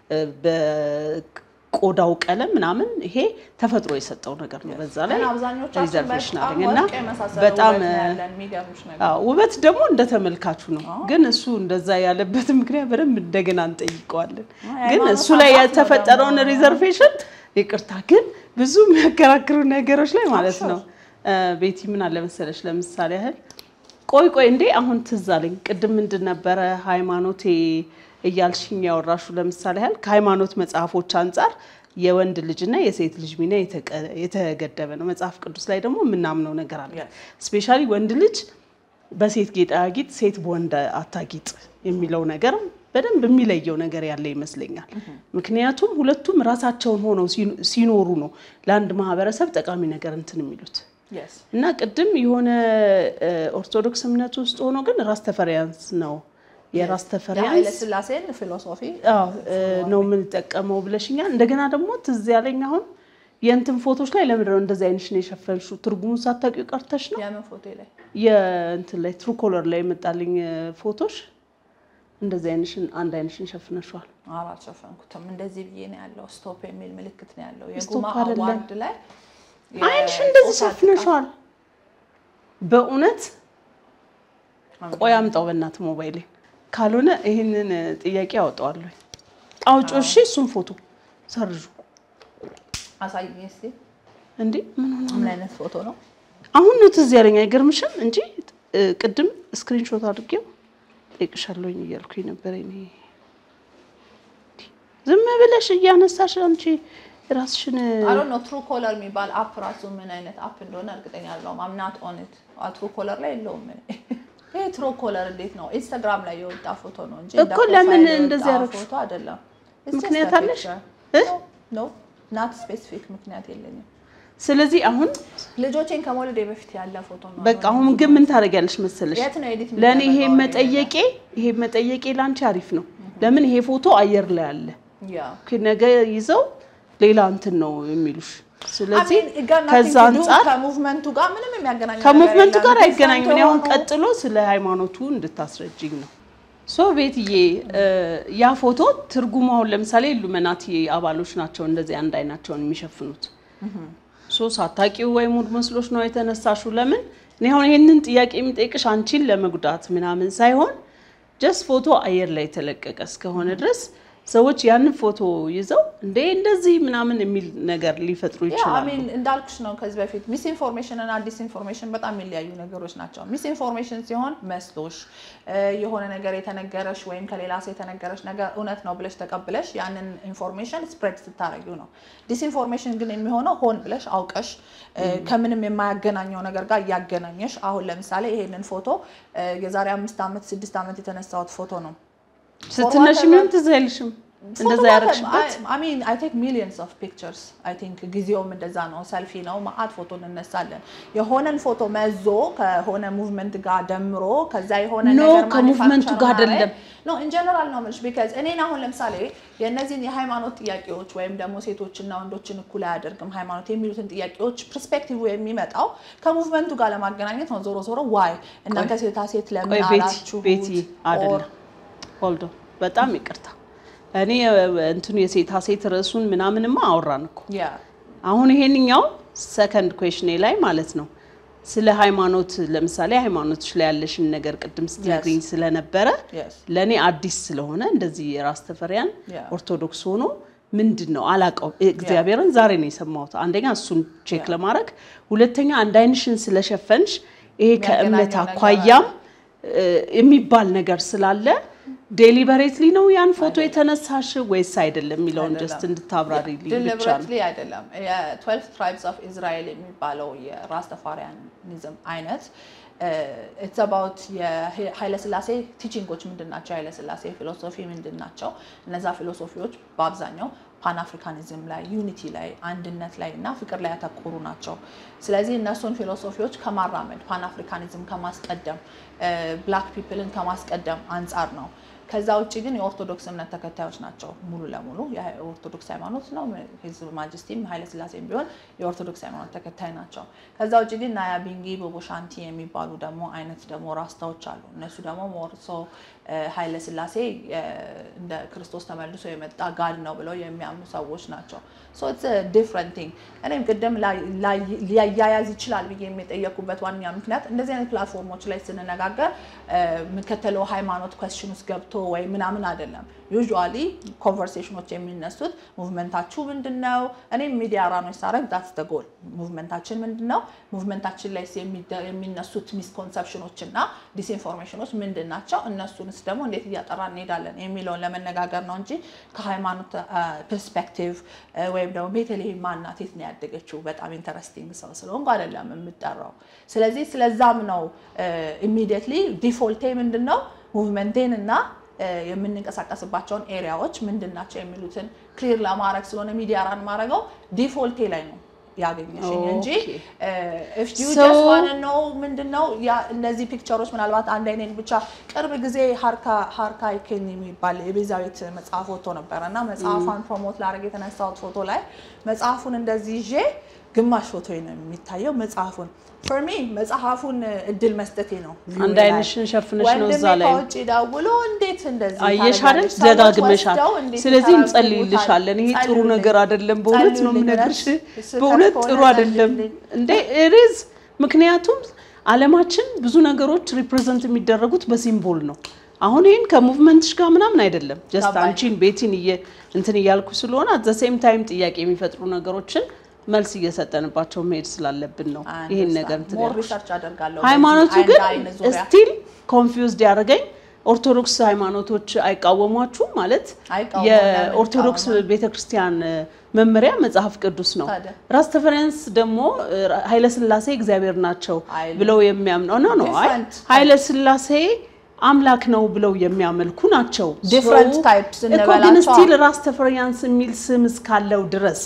በቆዳው ቀለም ምናምን ይሄ ተፈጥሮ የሰጠው ነገር ነው። በዛ ላይ ግን አብዛኞቻችን ሪዘርቬሽን በጣም አለኝ እና ወርቅ የመሳሰለ በጣም ውበት ነው ያለን። የሚገርምሽ ነገር አዎ ውበት ደግሞ እንደ ተመልካቹ ነው። ግን እሱ እንደዛ ያለበት ምክንያት በደንብ እንደገና እንጠይቀዋለን። ግን ሃይማኖት እሱ ላይ አባት ነው የተፈጠረውን ደግሞ። ሪዘርቬሽን ይቅርታ፣ ግን ብዙ የሚያከራክሩ ነገሮች ላይ ማለት Sure. ነው እ፣ ቤቲ ምን አለ መሰለሽ፣ ለምሳሌ ያህል ቆይ ቆይ እንዴ አሁን ትዝ አለኝ። ቅድም ምንድን ነበረ ሃይማኖቴ እያልሽኝ ያወራሹ፣ ለምሳሌ ያህል ከሃይማኖት መጽሐፎች አንጻር የወንድ ልጅና የሴት ልጅ ሚና የተቀ- የተገደበ ነው። መጽሐፍ ቅዱስ ላይ ደግሞ የምናምነው ነገር አለ። Yes. ስፔሻሊ ወንድ ልጅ በሴት ጌጣጌጥ ሴት በወንድ አታጊጥ የሚለው ነገር በደንብ የሚለየው ነገር ያለ ይመስለኛል። ምክንያቱም ሁለቱም ራሳቸውን ሆነው ሲኖ- ሲኖሩ ነው ለአንድ ማህበረሰብ ጠቃሚ ነገር እንትን የሚሉት Yes. እና ቅድም የሆነ እ፣ ኦርቶዶክስ እምነት ውስጥ ሆኖ ግን ራስ ተፈሪያንስ ነው የራስ የኃይለ ተፈሪያንስ ሥላሴን ፊሎሶፊ አዎ እ፣ ነው የምንጠቀመው ብለሽኛል። እንደገና ደግሞ ትዝ ያለኝ አሁን የእንትን ፎቶች ላይ ለምንድን ነው እንደዚህ አይነሽ ነው የሸፈንሽው? ትርጉሙን ሳታውቂው ቀርተሽ ነው? የምን ፎቶ ላይ የእንትን ላይ ትሩ ኮለር ላይ የመጣልኝ እ፣ ፎቶሽ እንደዚህ አይነሽን አንድ አይነሽን ሸፍነሽዋል። ኧረ አልሸፈንኩትም። እንደዚህ ብዬ ነው ያለው። ስቶፕ የሚል ምልክት ነው ያለው። ስቶፕ የጉማ አይደለም። አዋርድ ላይ አይንሽ እንደዚህ የጾታ ሸፍነሽዋል። በእውነት ጥቃት ቆይ አምጣው በእናት ሞባይሌ፣ ካልሆነ ይህንን እ፣ ጥያቄ አወጣዋለሁ። አውጪው እሺ። እሱን ፎቶ ሰርዡ። አሳይኝ እስኪ። እንዴ ምን ሆነ? ምን አይነት ፎቶ ነው? አሁን ነው ትዝ ያለኝ። አይገርምሽም? እንጂ እ፣ ቅድም ስክሪንሾት አድርጌው ጠይቅሻለሁኝ እያልኩኝ ነበር። እኔ ዝም ብለሽ እያነሳሽ አንቺ ራስሽን አሮ ነው ትሩ ኮለር የሚባል አፕ ራሱ ምን አይነት አፕ እንደሆነ እርግጠኛ አይደለሁም። አምናት ኦንት ትሩ ኮለር ላይ የለውም። እኔ ይሄ ትሩ ኮለር እንዴት ነው? ኢንስታግራም ላይ የወጣ ፎቶ ነው እንጂ እንደ እኮ ለምን ፕሮፋይል የወጣ እንደዚህ ያደረግሽ? ፎቶ አይደለም። It's just ምክንያት a አለሽ? picture. እ? No, no, not specific ምክንያት የለኝም። ስለዚህ አሁን ልጆቼን ከመውለዴ በፊት ያለ ፎቶ ነው። በቃ አሁን ግን ምን ታደርጊያለሽ መሰለሽ የት ነው ኤዲት ለእኔ ይሄ የሚደረገው? መጠየቄ ይሄ መጠየቄ ለአንቺ አሪፍ ነው። ለምን ይሄ ፎቶ አየር ላይ አለ ያ ኦኬ፣ ነገ ይዘው ሌላ እንትን ነው የሚሉሽ። ስለዚህ I mean, it got nothing ከዛ to do አንጻር ከሙቭመንቱ ጋር ምንም የሚያገናኘው ከሙቭመንቱ ነገር ጋር የለም። አይገናኝም። እኔ አሁን different ቀጥሎ ስለ ሃይማኖቱ እንድታስረጅኝ ነው። ሶ ቤትዬ እ ያ ፎቶ ትርጉሙ አሁን ለምሳሌ ኢሉሚናቲ አባሎች ናቸው እንደዚህ አንድ አይናቸውን የሚሸፍኑት። ሶ ሳታቂው ወይ ሙድ መስሎች ነው የተነሳሹ። ለምን እኔ አሁን ይሄንን ጥያቄ የሚጠይቅሽ አንቺን ለመጉዳት ምናምን ሳይሆን ጀስት ፎቶ አየር ላይ የተለቀቀ እስከሆነ ድረስ ሰዎች ያንን ፎቶ ይዘው እንዴ እንደዚህ ምናምን የሚል ነገር ሊፈጥሩ ያ ይችላሉ። አሚን እንዳልኩሽ ነው ከዚህ በፊት ሚስ ኢንፎርሜሽን እና ዲስ ኢንፎርሜሽን በጣም የሚለያዩ ነገሮች ናቸው። ሚስ ኢንፎርሜሽን ሲሆን መስሎሽ እ የሆነ ነገር የተነገረሽ ወይም ከሌላ ሰው የተነገረሽ ነገር እውነት ነው ብለሽ ተቀብለሽ ያንን ኢንፎርሜሽን ስፕሬድ ስታደርጊው ነው። ዲስ ኢንፎርሜሽን ግን የሚሆነው ሆን ብለሽ አውቀሽ እ ከምንም የማያገናኘው ነገር ጋር እያገናኘሽ አሁን ለምሳሌ ይሄንን ፎቶ እ የዛሬ አምስት ዓመት ስድስት ዓመት የተነሳሁት ፎቶ ነው። ስትነሽ ምንም ትዝ አይልሽም እንደዛ ያደረግሽበት ሚን አይ ቴክ ሚሊየንስ ኦፍ ፒክቸርስ አይ ቲንክ ጊዜውም እንደዛ ነው። ሰልፊ ነው ማአት ፎቶ እንነሳለን። የሆነን ፎቶ መዞ ከሆነ ሙቭመንት ጋር ደምሮ ከዛ የሆነ ኖ ነገር ከሙቭመንቱ ጋር አይደለም። ኖ ኢን ጀነራል ነው የምልሽ። ቢካዝ እኔን አሁን ለምሳሌ የእነዚህን የሃይማኖት ጥያቄዎች ወይም ደግሞ ሴቶችና ወንዶችን እኩል አያደርግም ሃይማኖት የሚሉትን ጥያቄዎች ፐርስፔክቲቭ የሚመጣው ከሙቭመንቱ ጋር ለማገናኘት ነው። ዞሮ ዞሮ ዋይ እናንተ ሴታ ሴት ለምን ቆይ ቤቲ አላችሁት? ቤቲ Or- አይደለም ሆልዶ በጣም ይቅርታ እኔ እንትኑ የሴታ ሴት ርዕሱን ምናምንማ አወራን እኮ ያ አሁን ይሄንኛው ሰከንድ ኩዌሽኔ ላይ ማለት ነው ስለ ሃይማኖት ለምሳሌ ሃይማኖቶች ላይ ያለሽን ነገር ቅድም ስትነግሪኝ ስለነበረ Yes. ለእኔ አዲስ ስለሆነ እንደዚህ የራስ ተፈሪያን Yeah. ኦርቶዶክስ ሆኖ ምንድን ነው አላውቀው እግዚአብሔርን ዛሬ ነው የሰማሁት አንደኛ እሱን ቼክ ለማድረግ ሁለተኛ አንድ አይንሽን ስለሸፈንሽ ይሄ ከእምነት የሚያገናኘው ነገር አኳያም እ የሚባል ነገር ስላለ ዴሊበሬትሊ ነው ያን ፎቶ የተነሳሽ ወይስ አይደለም የሚለውን ጀስት እንድታብራሪልኝ ብቻ ነው። ዲሊበሬትሊ አይደለም። የትዌልቭ ትራይብስ ኦፍ ኢዝራኤል የሚባለው የራስተፋሪያኒዝም አይነት ኢትስ አባውት የኃይለስላሴ ቲቺንጎች ምንድን ናቸው? የኃይለስላሴ ፊሎሶፊ ምንድን ናቸው? እነዛ ፊሎሶፊዎች በአብዛኛው ፓን አፍሪካኒዝም ላይ ዩኒቲ ላይ አንድነት ላይ እና ፍቅር ላይ ያተኮሩ ናቸው። ስለዚህ እነሱን ፊሎሶፊዎች ከማራመድ ፓን አፍሪካኒዝም ከማስቀደም ብላክ ፒፕልን ከማስቀደም አንጻር ነው። ከዛ ውጭ ግን የኦርቶዶክስ እምነት ተከታዮች ናቸው ሙሉ ለሙሉ የኦርቶዶክስ ሃይማኖት ነው። ህዝብ ማጅስቲም ኃይለስላሴም ቢሆን የኦርቶዶክስ ሃይማኖት ተከታይ ናቸው። ከዛ ውጭ ግን ናያ ቢንጊ ቦቦሻንቲ የሚባሉ ደግሞ አይነት ደግሞ ራስታዎች አሉ። እነሱ ደግሞ ሞርሶ ኃይለስላሴ እንደ ክርስቶስ ተመልሶ የመጣ ጋድ ነው ብለው የሚያምኑ ሰዎች ናቸው። ሶ ኢትስ ዲፍረንት ቲንግ። እኔም ቅድም ሊያያያዝ ይችላል ብዬ የሚጠየቁበት ዋነኛ ምክንያት እንደዚህ አይነት ፕላትፎርሞች ላይ ስንነጋገር የምከተለው ሃይማኖት ኮስችን ውስጥ ገብቶ ወይ ምናምን አይደለም። ዩዥዋሊ ኮንቨርሴሽኖች የሚነሱት ሙቭመንታችሁ ምንድን ነው? እኔም ሚዲያ ራኖች ሳረግ ዳትስ ደ ጎል ሙቭመንታችን ምንድን ነው? ሙቭመንታችን ላይ የሚነሱት ሚስኮንሰፕሽኖች እና ዲስኢንፎርሜሽኖች ምንድን ናቸው? እነሱንስ ደግሞ እንዴት እያጠራ እንሄዳለን የሚለውን ለመነጋገር ነው እንጂ ከሃይማኖት ፐርስፔክቲቭ ወይም ደግሞ ቤተልሔም ማናት የት ነው ያደገችው በጣም ኢንተረስቲንግ ሰው ስለሆንኩ አይደለም የምጠራው። ስለዚህ ስለዛም ነው ኢሚዲየትሊ ዲፎልቴ ምንድን ነው ሙቭመንቴን እና የምንንቀሳቀስባቸውን ኤሪያዎች ምንድን ናቸው የሚሉትን ክሊር ለማድረግ ስለሆነ ሚዲያ ራን ማድረገው ዲፎልቴ ላይ ነው ያገኘሽኝ እንጂ ኢፍ ዩ ጀስት ዋን ነው ምንድን ነው እነዚህ ፒክቸሮች ምናልባት አንድ አይነት ብቻ ቅርብ ጊዜ ሀርካ ይኬን የሚባል የቤዛዊት መጽሐፍ ወጥቶ ነበረ እና መጽሐፏን ፕሮሞት ላደርግ የተነሳሁት ፎቶ ላይ መጽሐፉን እንደዚህ ይዤ ግማሽ ፎቶ ነው የሚታየው መጽሐፉን ፎር ሚ መጽሐፉን እድል መስጠቴ ነው። አንድ አይንሽን ሸፍነሽ ነው እዛ ላይ ከውጭ ደውሎ እንዴት እንደዚህ አየሽ አይደል? ታደርጋለች? ሰዎች ደጋግመሻል። ወስደው እንዴት ስለዚህ ይታረጉታል? እንጸልይልሻለን። ይሄ ጥሩ ጸልዩልኝ። ነገር አይደለም። በእውነት ነው ጸልዩልኝ። የምነግርሽ። ስህተት በእውነት ከሆነ ጥሩ አይደለም ጸልዩልኝ። እንዴ ሪዝ ምክንያቱም አለማችን ብዙ ነገሮች ሪፕሬዘንት የሚደረጉት በሲምቦል ነው። አሁን ይህን ከሙቭመንትሽ ጋር ምናምን አይደለም። ጀስት ገባኝ። አንቺን ቤቲን እየ እንትን እያልኩ ስለሆነ አት ዘ ሴም ታይም ጥያቄ የሚፈጥሩ ነገሮችን መልስ እየሰጠንባቸው መሄድ ስላለብን ነው ይህን ነገር እንትን ሞር ያልኩሽ። ሪሰርች አደርጋለሁ። ሃይማኖቱ በዚህ ግን አይን ዙሪያ ስቲል ኮንፊውዝድ ያደረገኝ ኦርቶዶክስ ሃይማኖቶች አይቃወሟችሁም ማለት አይቃወሙም። የኦርቶዶክስ ለምን ቤተክርስቲያን መመሪያ መጽሐፍ ቅዱስ ነው። ታዲያ? ራስ ተፈረንስ ደግሞ ኃይለስላሴ እግዚአብሔር ናቸው አይልም። ብለው የሚያምነው ነው ነው አይ Different. ኃይለስላሴ አምላክ ነው ብለው የሚያመልኩ ናቸው። Different So, types እኮ ግን እንበላቸዋ። ስቲል ራስ ተፈሪያንስ የሚል ስም እስካለው ድረስ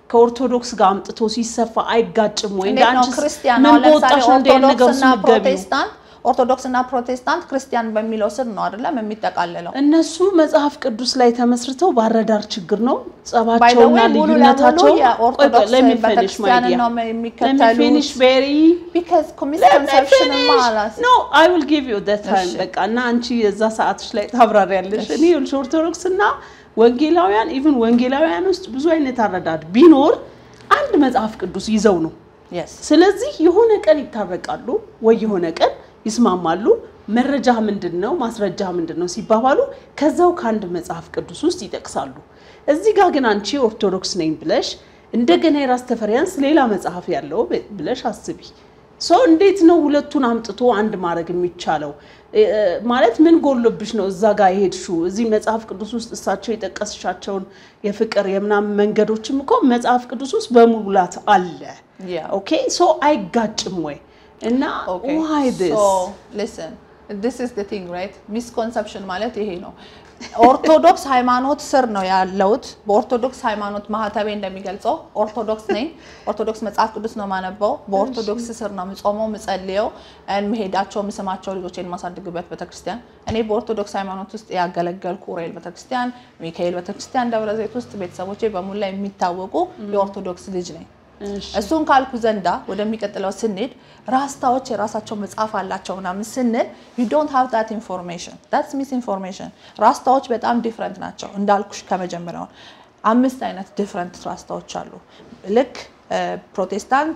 ከኦርቶዶክስ ጋር አምጥቶ ሲሰፋ አይጋጭም ወይ? እንደ እንዴት ነው አንቺስ ክርስቲያን ምን አሁን ለምሳሌ በወጣሽ ነው እንዲህ አይነት ነገር ኦርቶዶክስ ውስጥ እና የምትገቢው? ፕሮቴስታንት ኦርቶዶክስ እና ፕሮቴስታንት ክርስቲያን በሚለው ስር ነው አይደለም የሚጠቃለለው። እነሱ መጽሐፍ ቅዱስ ላይ ተመስርተው ባረዳር ችግር ነው By the ጸባቸውና way ሙሉ ልዩነታቸው ለሙሉ የኦርቶዶክስ ቤተክርስቲያንን ነው የሚከተሉት ቬሪ ቢካዝ ሚስኮንሰፕሽን ማለት ኖ አይ ዊል ጊቭ ዩ ደ ታይም እሺ። በቃ እና አንቺ የዛ ሰዓትሽ ላይ ታብራሪያለሽ። እኔ ይኸውልሽ ኦርቶዶክስ እና ወንጌላውያን ኢቭን ወንጌላውያን ውስጥ ብዙ አይነት አረዳድ ቢኖር አንድ መጽሐፍ ቅዱስ ይዘው ነው። የስ ስለዚህ የሆነ ቀን ይታረቃሉ ወይ የሆነ ቀን ይስማማሉ። መረጃ ምንድን ነው ማስረጃ ምንድን ነው ሲባባሉ ከዛው ከአንድ መጽሐፍ ቅዱስ ውስጥ ይጠቅሳሉ። እዚህ ጋር ግን አንቺ ኦርቶዶክስ ነኝ ብለሽ እንደገና የራስ ተፈሪያንስ ሌላ መጽሐፍ ያለው ብለሽ አስቢ። ሶ እንዴት ነው ሁለቱን አምጥቶ አንድ ማድረግ የሚቻለው? እ- እ- ማለት ምን ጎሎብሽ ነው እዛ ጋር የሄድሽው? እዚህ መጽሐፍ ቅዱስ ውስጥ እሳቸው የጠቀስሻቸውን የፍቅር የምናምን መንገዶችም እኮ መጽሐፍ ቅዱስ ውስጥ በሙላት አለ። Yeah. ኦኬ ሶ አይጋጭም ወይ? እና Okay. ዋይ ዲስ So, listen, this is the thing, right? Misconception ማለት ይሄ ነው። ኦርቶዶክስ ሃይማኖት ስር ነው ያለሁት። በኦርቶዶክስ ሃይማኖት ማህተቤ እንደሚገልጸው ኦርቶዶክስ ነኝ። ኦርቶዶክስ መጽሐፍ ቅዱስ ነው ማነበው። በኦርቶዶክስ ስር ነው ምጾመው፣ ምጸልየው፣ ምሄዳቸው፣ ምስማቸው ልጆቼን የማሳድግበት ቤተክርስቲያን። እኔ በኦርቶዶክስ ሃይማኖት ውስጥ ያገለገልኩ ኡራኤል ቤተክርስቲያን፣ ሚካኤል ቤተክርስቲያን ደብረ ዘይት ውስጥ ቤተሰቦቼ በሙላ የሚታወቁ የኦርቶዶክስ ልጅ ነኝ። እሱን ካልኩ ዘንዳ ወደሚቀጥለው ስንሄድ ራስታዎች የራሳቸው መጽሐፍ አላቸው ምናምን ስንል ዩ ዶንት ሃቭ ዳት ኢንፎርሜሽን ዳትስ ሚስ ኢንፎርሜሽን። ራስታዎች በጣም ዲፍረንት ናቸው እንዳልኩሽ ከመጀመሪያው አምስት አይነት ዲፍረንት ራስታዎች አሉ። ልክ ፕሮቴስታንት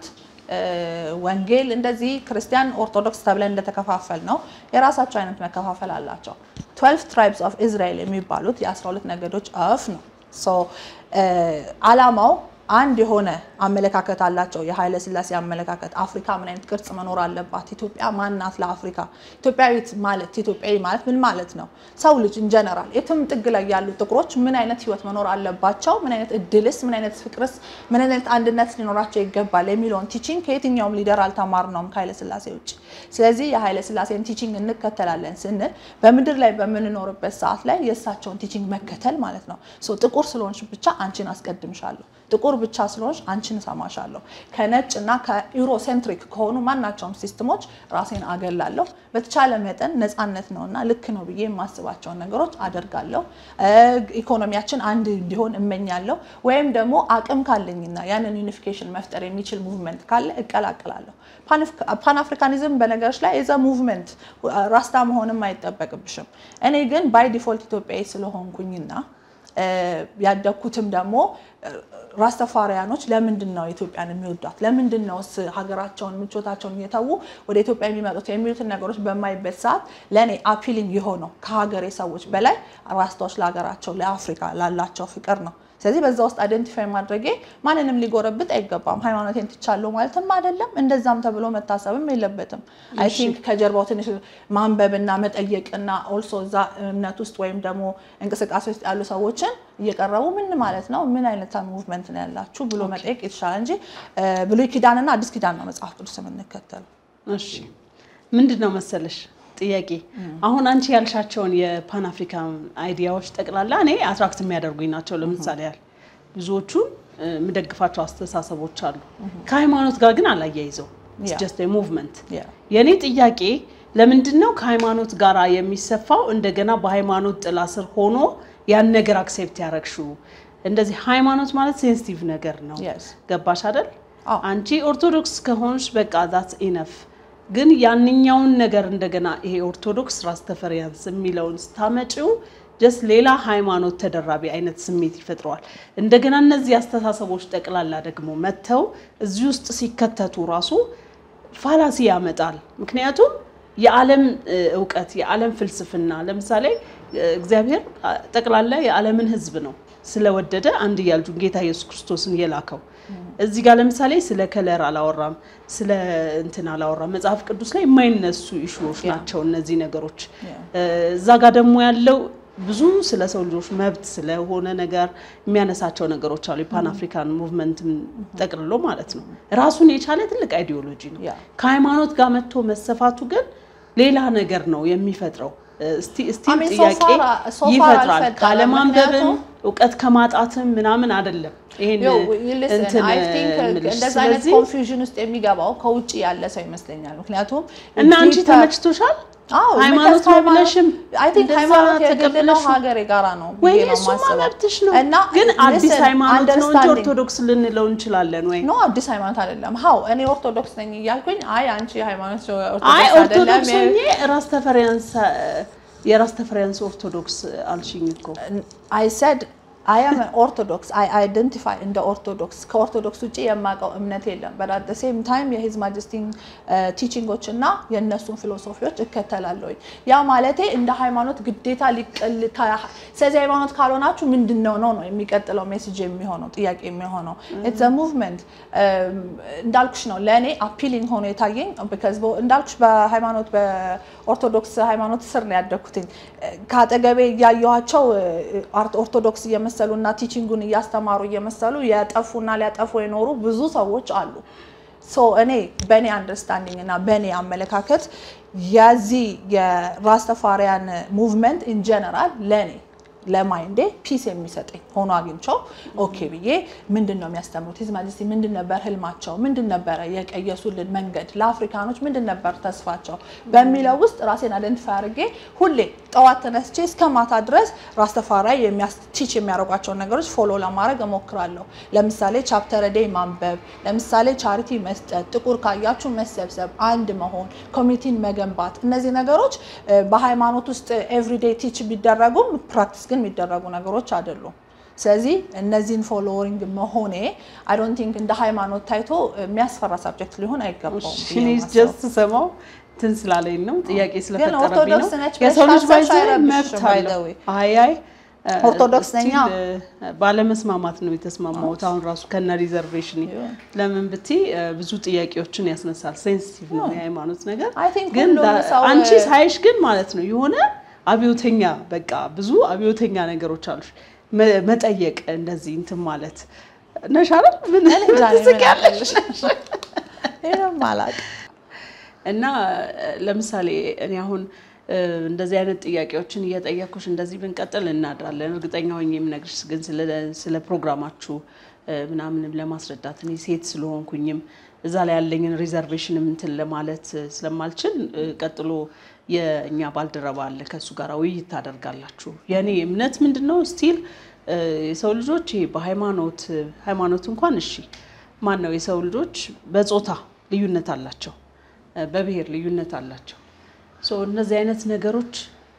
ወንጌል እንደዚህ ክርስቲያን ኦርቶዶክስ ተብለን እንደተከፋፈል ነው የራሳቸው አይነት መከፋፈል አላቸው። 12 ትራይብስ ኦፍ ኢዝራኤል የሚባሉት የ12 ነገዶች አፍ ነው። ሶ አላማው አንድ የሆነ አመለካከት አላቸው። የኃይለ ሥላሴ አመለካከት አፍሪካ ምን አይነት ቅርጽ መኖር አለባት? ኢትዮጵያ ማናት ለአፍሪካ? ኢትዮጵያዊት ማለት ኢትዮጵያዊ ማለት ምን ማለት ነው? ሰው ልጅ ኢንጀነራል የትም ጥግ ላይ ያሉ ጥቁሮች ምን አይነት ህይወት መኖር አለባቸው? ምን አይነት እድልስ፣ ምን አይነት ፍቅርስ፣ ምን አይነት አንድነት ሊኖራቸው ይገባል የሚለውን ቲቺንግ ከየትኛውም ሊደር አልተማርነውም ከኃይለ ሥላሴ ውጭ። ስለዚህ የኃይለ ሥላሴን ቲቺንግ እንከተላለን ስንል በምድር ላይ በምንኖርበት ሰዓት ላይ የእሳቸውን ቲቺንግ መከተል ማለት ነው። ሶ ጥቁር ስለሆንሽ ብቻ አንቺን አስቀድምሻለሁ ጥቁር ብቻ ስለሆንሽ አንቺን እሰማሻለሁ። ከነጭ እና ከዩሮሴንትሪክ ከሆኑ ማናቸውም ሲስተሞች ራሴን አገላለሁ። በተቻለ መጠን ነፃነት ነውና ልክ ነው ብዬ የማስባቸውን ነገሮች አደርጋለሁ። ኢኮኖሚያችን አንድ እንዲሆን እመኛለሁ። ወይም ደግሞ አቅም ካለኝና ያንን ዩኒፊኬሽን መፍጠር የሚችል ሙቭመንት ካለ እቀላቀላለሁ። ፓን አፍሪካኒዝም በነገሮች ላይ የዛ ሙቭመንት ራስታ መሆንም አይጠበቅብሽም። እኔ ግን ባይ ዲፎልት ኢትዮጵያዊ ስለሆንኩኝና ያደግኩትም ደግሞ ራስተፋሪያኖች ለምንድን ነው ኢትዮጵያን የሚወዷት? ለምንድን ነው ሀገራቸውን ምቾታቸውን እየተዉ ወደ ኢትዮጵያ የሚመጡት የሚሉትን ነገሮች በማይበት ሰዓት ለእኔ አፒሊንግ የሆነው ከሀገሬ ሰዎች በላይ ራስታዎች ለሀገራቸው ለአፍሪካ ላላቸው ፍቅር ነው። ስለዚህ በዛ ውስጥ አይደንቲፋይ ማድረጌ ማንንም ሊጎረብጥ አይገባም። ሃይማኖቴን ትቻለሁ ማለትም አይደለም፣ እንደዛም ተብሎ መታሰብም የለበትም። አይ ቲንክ ከጀርባው ትንሽ ማንበብና መጠየቅና ኦልሶ እዛ እምነት ውስጥ ወይም ደግሞ እንቅስቃሴ ውስጥ ያሉ ሰዎችን እየቀረቡ ምን ማለት ነው፣ ምን አይነት ሙቭመንት ነው ያላችሁ ብሎ መጠየቅ የተሻለ እንጂ ብሉይ ኪዳንና አዲስ ኪዳን ነው መጽሐፍ ቅዱስ የምንከተሉ። እሺ ምንድን ነው መሰለሽ ጥያቄ አሁን አንቺ ያልሻቸውን የፓን አፍሪካን አይዲያዎች ጠቅላላ እኔ አትራክት የሚያደርጉኝ ናቸው። ለምሳሌ ያህል ብዙዎቹን የምደግፋቸው አስተሳሰቦች አሉ። ከሃይማኖት ጋር ግን አላያይዘው ጀስት ሙቭመንት። የእኔ ጥያቄ ለምንድን ነው ከሃይማኖት ጋር የሚሰፋው? እንደገና በሃይማኖት ጥላ ስር ሆኖ ያን ነገር አክሴፕት ያደረግሽው? እንደዚህ ሃይማኖት ማለት ሴንሲቲቭ ነገር ነው። ገባሽ አይደል? አንቺ ኦርቶዶክስ ከሆንሽ በቃ ዛትስ ኢነፍ ግን ያንኛውን ነገር እንደገና ይሄ ኦርቶዶክስ ራስ ተፈሪያንስ የሚለውን ስታመጪው ጀስት ሌላ ሃይማኖት ተደራቢ አይነት ስሜት ይፈጥረዋል። እንደገና እነዚህ አስተሳሰቦች ጠቅላላ ደግሞ መጥተው እዚህ ውስጥ ሲከተቱ ራሱ ፋላሲ ያመጣል። ምክንያቱም የዓለም እውቀት የዓለም ፍልስፍና ለምሳሌ እግዚአብሔር ጠቅላላ የዓለምን ሕዝብ ነው ስለወደደ አንድያ ልጁን ጌታ ኢየሱስ ክርስቶስን የላከው። እዚህ ጋር ለምሳሌ ስለ ከለር አላወራም፣ ስለ እንትን አላወራም። መጽሐፍ ቅዱስ ላይ የማይነሱ ኢሹዎች ናቸው እነዚህ ነገሮች። እዛ ጋር ደግሞ ያለው ብዙ ስለ ሰው ልጆች መብት ስለሆነ ነገር የሚያነሳቸው ነገሮች አሉ። የፓን አፍሪካን ሙቭመንትን ጠቅልሎ ማለት ነው። ራሱን የቻለ ትልቅ አይዲዮሎጂ ነው። ከሃይማኖት ጋር መጥቶ መሰፋቱ ግን ሌላ ነገር ነው የሚፈጥረው። ስቲል ጥያቄ ይፈጥራል። ካለማንበብም እውቀት ከማጣትም ምናምን አይደለም። ይሄን Yo, you listen, እንትን I think የምልሽ። እንደዛ አይነት ስለዚህ ኮንፊውዥን ውስጥ የሚገባው ከውጭ ያለ ሰው ይመስለኛል። ምክንያቱም እና አንቺ deeper- ተመችቶሻል? አዎ ሃይማኖት because ነው ሃይማኖት- ብለሽም I think እንደዛ ሃይማኖት የግል ነው፣ ተቀብለሽ ሀገር የጋራ ነው ወይ ብዬ ነው እሱማ የማስበው። መብትሽ ነው። እና ግን አዲስ listen, ሃይማኖት ነው እንጂ understanding- ኦርቶዶክስ ልንለው እንችላለን ወይ? ኖ አዲስ ሃይማኖት አይደለም። ሀው እኔ ኦርቶዶክስ ነኝ እያልኩኝ አይ አንቺ ሃይማኖት አይ ኦርቶዶክስ አይደለም ኦርቶዶክስ ሆኜ ራስ ተፈሪያንስ የራስ ተፈሪያንስ ኦርቶዶክስ አልሽኝ እኮ አይ ሰድ አይ አም ኦርቶዶክስ አይ አይደንቲፋይ እንደ ኦርቶዶክስ ከኦርቶዶክስ ውጭ የማውቀው እምነት የለም። በት አት ሴም ታይም የሂዝ ማጀስቲን ቲቺንጎች እና የእነሱን ፊሎሶፊዎች እከተላለሁኝ። ያ ማለቴ እንደ ሃይማኖት ግዴታ ሊቀልታ ስለዚህ ሃይማኖት ካልሆናችሁ ምንድን ነው ነው ነው የሚቀጥለው ሜሴጅ የሚሆነው ጥያቄ የሚሆነው ኢትስ ሙቭመንት እንዳልኩሽ ነው ለእኔ አፒሊንግ ሆኖ የታየኝ ቢካዝ እንዳልኩሽ በሃይማኖት በኦርቶዶክስ ሃይማኖት ስር ነው ያደግኩትኝ ከአጠገቤ እያየኋቸው ኦርቶዶክስ እየመሰሉ እና ቲቺንጉን እያስተማሩ እየመሰሉ የጠፉና ሊያጠፉ የኖሩ ብዙ ሰዎች አሉ። ሶ እኔ በእኔ አንደርስታንዲንግ እና በእኔ አመለካከት የዚህ የራስተፋሪያን ሙቭመንት ኢን ጀነራል ለእኔ ለማይንዴ ፒስ የሚሰጠኝ ሆኖ አግኝቸው ኦኬ ብዬ ምንድን ነው የሚያስተምሩት ሂዝ ማጀስቲ ምንድን ነበር ህልማቸው ምንድን ነበረ የቀየሱልን መንገድ ለአፍሪካኖች ምንድን ነበር ተስፋቸው በሚለው ውስጥ ራሴን አይደንቲፋይ አድርጌ ሁሌ ጠዋት ተነስቼ እስከ ማታ ድረስ ራስተፋሪ ቲች የሚያደርጓቸውን ነገሮች ፎሎ ለማድረግ እሞክራለሁ ለምሳሌ ቻፕተር ዴይ ማንበብ ለምሳሌ ቻሪቲ መስጠት ጥቁር ካያችሁ መሰብሰብ አንድ መሆን ኮሚኒቲን መገንባት እነዚህ ነገሮች በሃይማኖት ውስጥ ኤቭሪዴይ ቲች ቢደረጉም ፕራክቲስ ግን የሚደረጉ ነገሮች አይደሉም። ስለዚህ እነዚህን ፎሎዊንግ መሆኔ አይ ዶንት ቲንክ እንደ ሃይማኖት ታይቶ የሚያስፈራ ሳብጀክት ሊሆን አይገባውም። ብዬ ነው የማስበው። ጀስት ስሰማው እንትን ስላለኝ ነው ጥያቄ ስለፈጠረብኝ ነው። ኦርቶዶክስ ነች ብለሽ የሰው ልጅ ካሰብሽ ባይዘ አይረብሽም መብት by the አለው። way። አይ አይ እ፣ ኦርቶዶክስ ነኝ፣ still, አዎ። እ፣ ባለመስማማት ነው የተስማማሁት። አሁን ራሱ ከነ ሪዘርቬሽን ለምን ብትይ እ፣ ብዙ ጥያቄዎችን ያስነሳል። ሴንሲቲቭ ነው የሃይማኖት ነገር። I think ግን ሁሉም ዳ- ሰው- አንቺ ሳይሽ ግን ማለት ነው የሆነ አብዮተኛ በቃ ብዙ አብዮተኛ ነገሮች አሉሽ። መ- መጠየቅ እንደዚህ እንትን ማለት ነሽ አይደል? ምን እኔ እንጃ እኔ ምን ትስቂያለሽ? ይሄንም አላውቅም። እና እ፣ ለምሳሌ እኔ አሁን እ፣ እንደዚህ አይነት ጥያቄዎችን እየጠየኩሽ እንደዚህ ብንቀጥል እናድራለን። እርግጠኛ ሆኜ የምነግርሽ ግን ስለ- ስለ ፕሮግራማችሁ እ፣ ምናምንም ለማስረዳት እኔ ሴት ስለሆንኩኝም እዛ ላይ ያለኝን ሪዘርቬሽንም እንትን ለማለት እ፣ ስለማልችል እ፣ ቀጥሎ የእኛ ባልደረባ አለ ከእሱ ጋር ውይይት ታደርጋላችሁ። የእኔ እምነት ምንድን ነው ስቲል የሰው ልጆች ይሄ በሃይማኖት ሃይማኖት እንኳን እሺ ማን ነው የሰው ልጆች በጾታ ልዩነት አላቸው በብሔር ልዩነት አላቸው። ሶ እነዚህ አይነት ነገሮች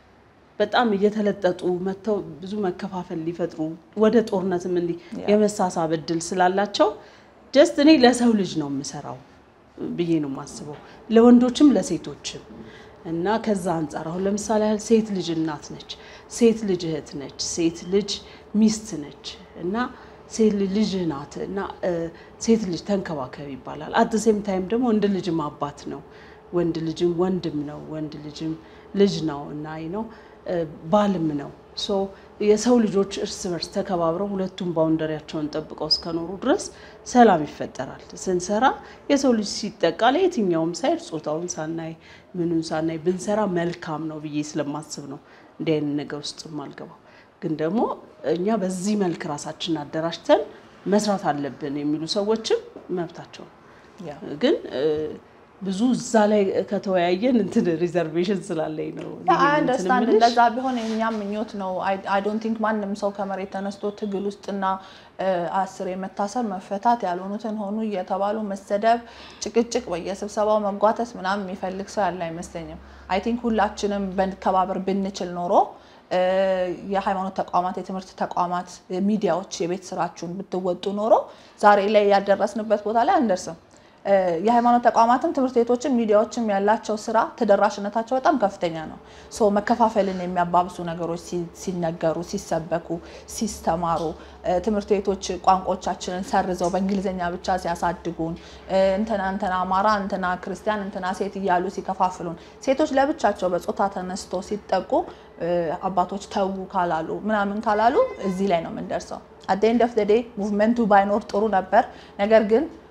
በጣም እየተለጠጡ መጥተው ብዙ መከፋፈል ሊፈጥሩ ወደ ጦርነትም እንዲህ የመሳሳብ እድል ስላላቸው ጀስት እኔ ለሰው ልጅ ነው የምሰራው ብዬ ነው የማስበው፣ ለወንዶችም ለሴቶችም እና ከዛ አንጻር አሁን ለምሳሌ ያህል ሴት ልጅ እናት ነች፣ ሴት ልጅ እህት ነች፣ ሴት ልጅ ሚስት ነች እና ሴት ልጅ ልጅ ናት እና እ፣ ሴት ልጅ ተንከባከብ ይባላል። አት ሴም ታይም ደግሞ ወንድ ልጅም አባት ነው፣ ወንድ ልጅም ወንድም ነው፣ ወንድ ልጅም ልጅ ነው እና አይ ነው እ፣ ባልም ነው። ሶ የሰው ልጆች እርስ በርስ ተከባብረው ሁለቱም ባውንደሪያቸውን ጠብቀው እስከኖሩ ድረስ ሰላም ይፈጠራል። ስንሰራ የሰው ልጅ ሲጠቃ ለየትኛውም ሳይድ ጾታውን ሳናይ ምኑን ሳናይ ብንሰራ መልካም ነው ብዬ ስለማስብ ነው እንዲህ አይነት ነገር ውስጥ የማልገባው። ግን ደግሞ እኛ በዚህ መልክ ራሳችንን አደራጅተን መስራት አለብን የሚሉ ሰዎችም መብታቸው ነው። ያ ግን እ፣ ብዙ እዛ ላይ ከተወያየን እንትን ሪዘርቬሽን ስላለኝ ነው ይሄን እንትን አንደርስታንድ የምልሽ። እንደዛ ቢሆን የእኛም ምኞት ነው። አይ ዶንት ቲንክ ማንም ሰው ከመሬት ተነስቶ ትግል ውስጥና እ፣ አስር የመታሰር መፈታት ያልሆኑትን ሆኑ እየተባሉ መሰደብ፣ ጭቅጭቅ፣ በየስብሰባው መጓተት ምናምን የሚፈልግ ሰው ያለ አይመስለኝም። አይ ቲንክ ሁላችንም በመከባበር ብንችል ኖሮ እ፣ የሃይማኖት ተቋማት፣ የትምህርት ተቋማት፣ ሚዲያዎች የቤት ስራችሁን ብትወጡ ኖሮ ዛሬ ላይ ያልደረስንበት ቦታ ላይ አንደርስም። እ፣ የሃይማኖት ተቋማትም ትምህርት ቤቶችም ሚዲያዎችም ያላቸው ስራ ተደራሽነታቸው በጣም ከፍተኛ ነው። ሶ መከፋፈልን የሚያባብሱ ነገሮች ሲ- ሲነገሩ፣ ሲሰበኩ፣ ሲስተማሩ እ፣ ትምህርት ቤቶች ቋንቋዎቻችንን ሰርዘው በእንግሊዝኛ ብቻ ሲያሳድጉን እ፣ እንትና እንትና አማራ፣ እንትና ክርስቲያን፣ እንትና ሴት እያሉ ሲከፋፍሉን፣ ሴቶች ለብቻቸው በጾታ ተነስቶ ሲጠቁ እ፣ አባቶች ተዉ ካላሉ ምናምን ካላሉ እዚህ ላይ ነው የምንደርሰው። አት ኤንድ ኦፍ ዴይ ሙቭመንቱ ባይኖር ጥሩ ነበር። ነገር ግን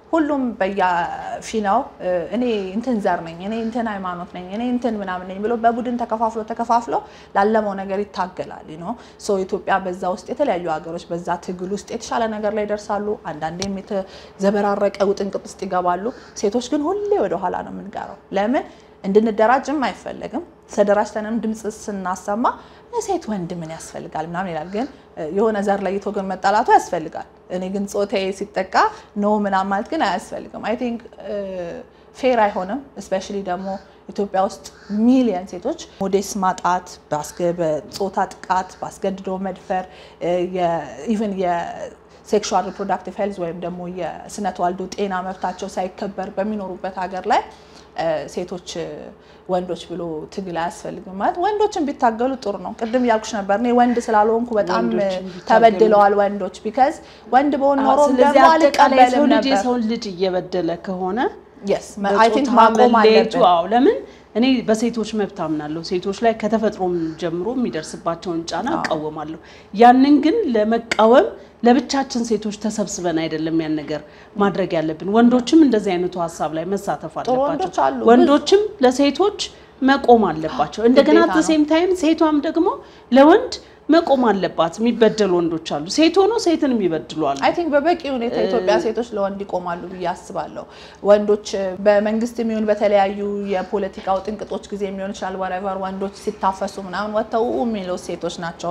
ሁሉም በየፊናው እኔ እንትን ዘር ነኝ፣ እኔ እንትን ሃይማኖት ነኝ፣ እኔ እንትን ምናምን ነኝ ብሎ በቡድን ተከፋፍሎ ተከፋፍሎ ላለመው ነገር ይታገላል ነው። ሶ ኢትዮጵያ በዛ ውስጥ የተለያዩ ሀገሮች በዛ ትግል ውስጥ የተሻለ ነገር ላይ ይደርሳሉ። አንዳንዴም የተዘበራረቀ ውጥንቅጥ ውስጥ ይገባሉ። ሴቶች ግን ሁሌ ወደኋላ ነው የምንቀረው። ለምን እንድንደራጅም አይፈለግም። ተደራጅተንም ድምፅ ስናሰማ ሴት ወንድ ምን ያስፈልጋል ምናምን ይላል። ግን የሆነ ዘር ለይቶ ግን መጣላቱ ያስፈልጋል። እኔ ግን ጾታዬ ሲጠቃ ኖ ምናምን ማለት ግን አያስፈልግም። አይ ቲንክ ፌር አይሆንም። እስፔሻሊ ደግሞ ኢትዮጵያ ውስጥ ሚሊየን ሴቶች ሞዴስ ማጣት፣ በጾታ ጥቃት፣ በአስገድዶ መድፈር ኢቨን ሴክሹዋል ሪፕሮዳክቲቭ ሄልዝ ወይም ደግሞ የስነ ተዋልዶ ጤና መብታቸው ሳይከበር በሚኖሩበት ሀገር ላይ ሴቶች ወንዶች ብሎ ትግል አያስፈልግም። ማለት ወንዶችን ቢታገሉ ጥሩ ነው። ቅድም እያልኩሽ ነበር እኔ ወንድ ስላልሆንኩ በጣም ተበድለዋል ወንዶች። ቢካዝ ወንድ በሆን ኖሮ ደግሞ አልቀበልም ነበር። የሰውን ልጅ እየበደለ ከሆነ የስ አይ ቲንክ ማቆም መለየቱ አለብን። አዎ፣ ለምን እኔ በሴቶች መብት አምናለሁ። ሴቶች ላይ ከተፈጥሮም ጀምሮ የሚደርስባቸውን ጫና እቃወማለሁ። ያንን ግን ለመቃወም ለብቻችን ሴቶች ተሰብስበን አይደለም ያን ነገር ማድረግ ያለብን። ወንዶችም እንደዚህ አይነቱ ሀሳብ ላይ መሳተፍ ጥሩ አለባቸው። ወንዶች አሉ። ወንዶችም ለሴቶች መቆም አለባቸው። እንደገና ግዴታ ነው። ሴም ታይም ሴቷም ደግሞ ለወንድ መቆም አለባት። የሚበደሉ ወንዶች አሉ። ሴት ሆኖ ሴትን የሚበድሉ አሉ። አይ ቲንክ በበቂ ሁኔታ ኢትዮጵያ ሴቶች ለወንድ ይቆማሉ ብዬ አስባለሁ። ወንዶች በመንግስት የሚሆን በተለያዩ የፖለቲካው ጥንቅጦች ጊዜ የሚሆን ይችላል ወረቨር ወንዶች ሲታፈሱ ምናምን ወጥተው የሚለው ሴቶች ናቸው።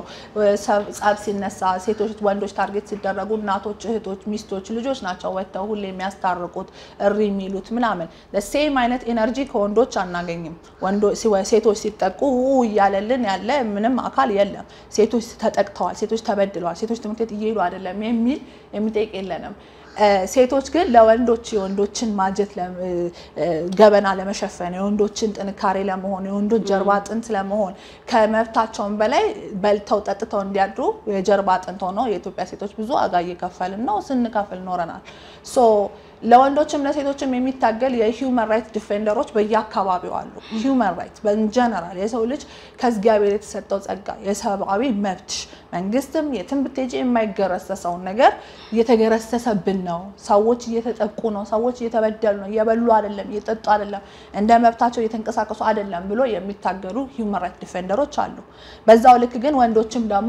ጸብ ሲነሳ ሴቶች ወንዶች ታርጌት ሲደረጉ እናቶች፣ እህቶች፣ ሚስቶች፣ ልጆች ናቸው ወጥተው ሁሌ የሚያስታርቁት እሪ የሚሉት ምናምን። ሴም አይነት ኤነርጂ ከወንዶች አናገኝም። ወንዶ- ሲወ- ሴቶች ሲጠቁ ው እያለልን ያለ ምንም አካል የለም። ሴቶች ተጠቅተዋል፣ ሴቶች ተበድለዋል፣ ሴቶች ትምህርት ቤት እየሄዱ አይደለም የሚል የሚጠይቅ የለንም። እ፣ ሴቶች ግን ለወንዶች የወንዶችን ማጀት ለ- እ፣ እ፣ ገበና ለመሸፈን የወንዶችን ጥንካሬ ለመሆን የወንዶች ጀርባ አጥንት ለመሆን ከመብታቸውን በላይ በልተው ጠጥተው እንዲያድሩ የጀርባ አጥንት ሆነው የኢትዮጵያ ሴቶች ብዙ ዋጋ እየከፈልን ነው፣ ስንከፍል ኖረናል። ሶ ለወንዶችም ለሴቶችም የሚታገል የሂውመን ራይት ዲፌንደሮች በየአካባቢው አሉ። ሂውመን ራይት በጀነራል የሰው ልጅ ከእግዚአብሔር የተሰጠው ጸጋ የሰብአዊ መብት መንግስትም የትም ብትሄጂ የማይገረሰሰውን ነገር እየተገረሰሰብን ነው። ሰዎች እየተጠቁ ነው። ሰዎች እየተበደሉ ነው። እየበሉ አይደለም፣ እየጠጡ አይደለም፣ እንደ መብታቸው እየተንቀሳቀሱ አይደለም ብሎ የሚታገሉ ሂውመን ራይት ዲፌንደሮች አሉ። በዛው ልክ ግን ወንዶችም ደግሞ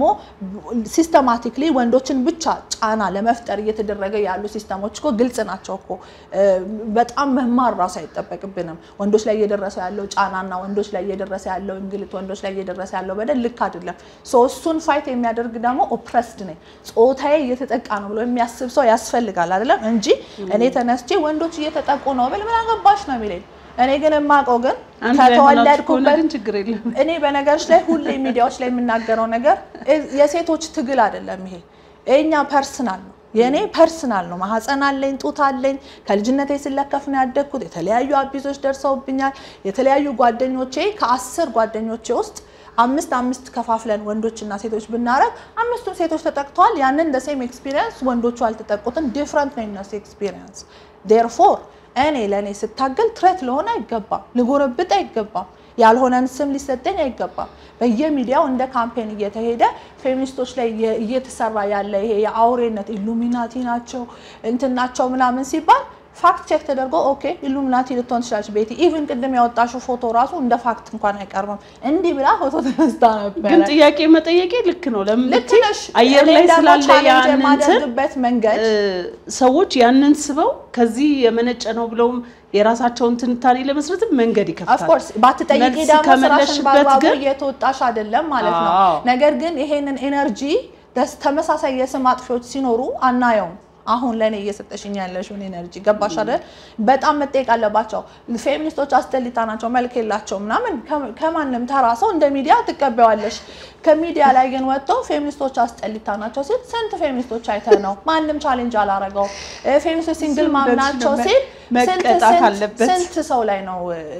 ሲስተማቲክሊ ወንዶችን ብቻ ጫና ለመፍጠር እየተደረገ ያሉ ሲስተሞች እኮ ግልጽ ናቸው እኮ እ፣ በጣም መማር ራሱ አይጠበቅብንም። ወንዶች ላይ እየደረሰ ያለው ጫናና ወንዶች ላይ እየደረሰ ያለው እንግልት፣ ወንዶች ላይ እየደረሰ ያለው በደል ልክ አይደለም። ሶ እሱን ፋይት የሚያደርግ ደግሞ ኦፕረስድ ነኝ ጾታዬ እየተጠቃ ነው ብሎ የሚያስብ ሰው ያስፈልጋል አይደለም እንጂ እኔ ተነስቼ ወንዶች እየተጠቁ ነው ብል ምን አገባሽ ነው የሚለኝ። እኔ ግን የማውቀው ግን አንድ ላይ ሆናችሁ ከሆነ ከተወለድኩበት ግን ችግር የለም። እኔ በነገሮች ላይ ሁሌ ሚዲያዎች ላይ የምናገረው ነገር የሴቶች ትግል አይደለም። ይሄ የኛ ፐርስናል ነው፣ የእኔ ፐርስናል ነው። ማህፀን አለኝ፣ ጡት አለኝ። ከልጅነቴ ስለከፍ ነው ያደግኩት። የተለያዩ አቢዞች ደርሰውብኛል። የተለያዩ ጓደኞቼ ከአስር ጓደኞቼ ውስጥ አምስት አምስት ከፋፍለን ወንዶችና ሴቶች ብናረግ አምስቱም ሴቶች ተጠቅተዋል። ያንን እንደ ሴም ኤክስፒሪየንስ ወንዶቹ አልተጠቁትም። ዲፍረንት ነው የነሱ ኤክስፒሪየንስ። ዴርፎር እኔ ለእኔ ስታገል ትሬት ለሆነ አይገባም፣ ልጎረብጥ አይገባም፣ ያልሆነን ስም ሊሰጠኝ አይገባም። በየሚዲያው እንደ ካምፔን እየተሄደ ፌሚኒስቶች ላይ እየ- እየተሰራ ያለ ይሄ የአውሬነት ኢሉሚናቲ ናቸው እንትን ናቸው ምናምን ሲባል ፋክት ቼክ ተደርጎ ኦኬ ኢሉሚናቲ ልትሆን ትችላለች ቤቲ። ኢቭን ቅድም ያወጣሽው ፎቶ ራሱ እንደ ፋክት እንኳን አይቀርብም። እንዲህ ብላ ፎቶ ተነስታ ነበረ። ግን ጥያቄ መጠየቄ ልክ ነው። ለምን ልክ ብትይ ነሽ። አየር እኔ ላይ ደግሞ ስላለ ቻሌንጅ ያንን እንትን የማደርግበት መንገድ እ፣ ሰዎች ያንን ስበው ከዚህ የመነጨ ነው ብለውም የራሳቸውን ትንታኔ ለመስረትም መንገድ ይከፍታል። ኦፍኮርስ ባትጠይቂ መልስ ደግሞ ስራሽን ከመለስሽበት በአግባቡ ግን እየተወጣሽ አይደለም ማለት ነው። አዎ። ነገር ግን ይሄንን ኤነርጂ ደስ- ተመሳሳይ የስም አጥፊዎች ሲኖሩ አናየውም። አሁን ለእኔ እየሰጠሽኝ ያለሽውን ኤነርጂ ገባሽ አይደል? በጣም መጠየቅ አለባቸው። ፌሚኒስቶች አስጠሊታ ናቸው፣ መልክ የላቸው ምናምን ከ- ከማንም ተራ ሰው እንደ ሚዲያ ትቀበዋለሽ። ከሚዲያ ላይ ግን ወጥተው ፌሚኒስቶች አስጠሊታ ናቸው ሲል ስንት ፌሚኒስቶች አይተ ነው ማንም ቻሌንጅ አላረገው። ፌሚኒስቶች ሲንግል ዝም ማም ብለሽ ናቸው ነው ሲል ስንት መቀጣት ስንት አለበት። ስንት ሰው ላይ ነው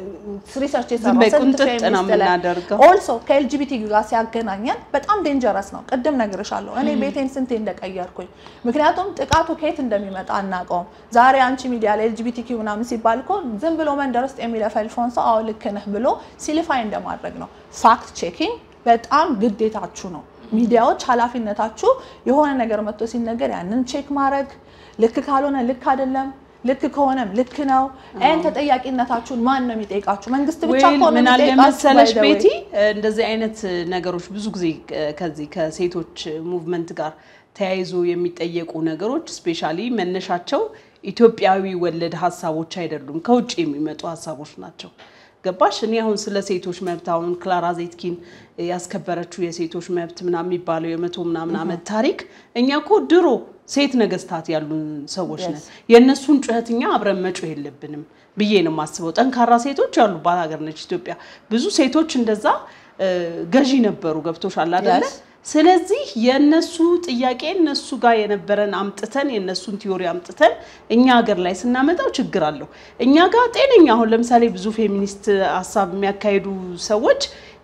ሪሰርች ዝም በይ የሰራው ስንት ቁንጥጥ ነው ፌሚኒስት ላይ የምናደርገው። ኦልሶ ከኤልጂቢቲ ጋር ሲያገናኘን በጣም ዴንጀረስ ነው። ቅድም ነግርሻለሁ እኔ ቤቴን ስንቴ እንደቀየርኩኝ። ምክንያቱም ጥቃቱ ከየት እንደሚመጣ አናውቀውም። ዛሬ አንቺ ሚዲያ ላይ ኤልጂቢቲ ኪው ምናምን ሲባል እኮ ዝም ብሎ መንደር ውስጥ የሚለፈልፈውን ሰው አዎ ልክ ነህ ብሎ ሲልፋይ እንደማድረግ ነው። ፋክት ቼኪንግ በጣም ግዴታችሁ ነው። ሚዲያዎች ኃላፊነታችሁ የሆነ ነገር መጥቶ ሲነገር ያንን ቼክ ማድረግ ልክ ካልሆነ ልክ አይደለም ልክ ከሆነም ልክ ነው። ይህን ተጠያቂነታችሁን ማን ነው የሚጠይቃችሁ? መንግስት ብቻ ወይል ከሆነ ምን አለ የሚጠይቃችሁ መሰለሽ by the way። ቤቲ እንደዚህ አይነት ነገሮች ብዙ ጊዜ ከዚህ ከሴቶች ሙቭመንት ጋር ተያይዞ የሚጠየቁ ነገሮች ስፔሻሊ መነሻቸው ኢትዮጵያዊ ወለድ ሀሳቦች አይደሉም፣ ከውጭ የሚመጡ ሀሳቦች ናቸው። ገባሽ? እኔ አሁን ስለ ሴቶች መብት አሁን ክላራ ዜትኪን ያስከበረችው የሴቶች መብት ምናምን የሚባለው የመቶ ምናምን ዓመት ታሪክ እኛ እኮ ድሮ ሴት ነገስታት ያሉን ሰዎች ነን። የእነሱን ጩኸት እኛ አብረን መጮህ የለብንም ብዬ ነው የማስበው። ጠንካራ ሴቶች ያሉባት ሀገር ነች ኢትዮጵያ። ብዙ ሴቶች እንደዛ እ፣ ገዢ ነበሩ። ገብቶሻል አይደለ? Yes. ስለዚህ የእነሱ ጥያቄ እነሱ ጋር የነበረን አምጥተን የእነሱን ቲዮሪ አምጥተን እኛ ሀገር ላይ ስናመጣው ችግር አለው። እኛ ጋር ጤነኛ አሁን ለምሳሌ ብዙ ፌሚኒስት ሀሳብ የሚያካሂዱ ሰዎች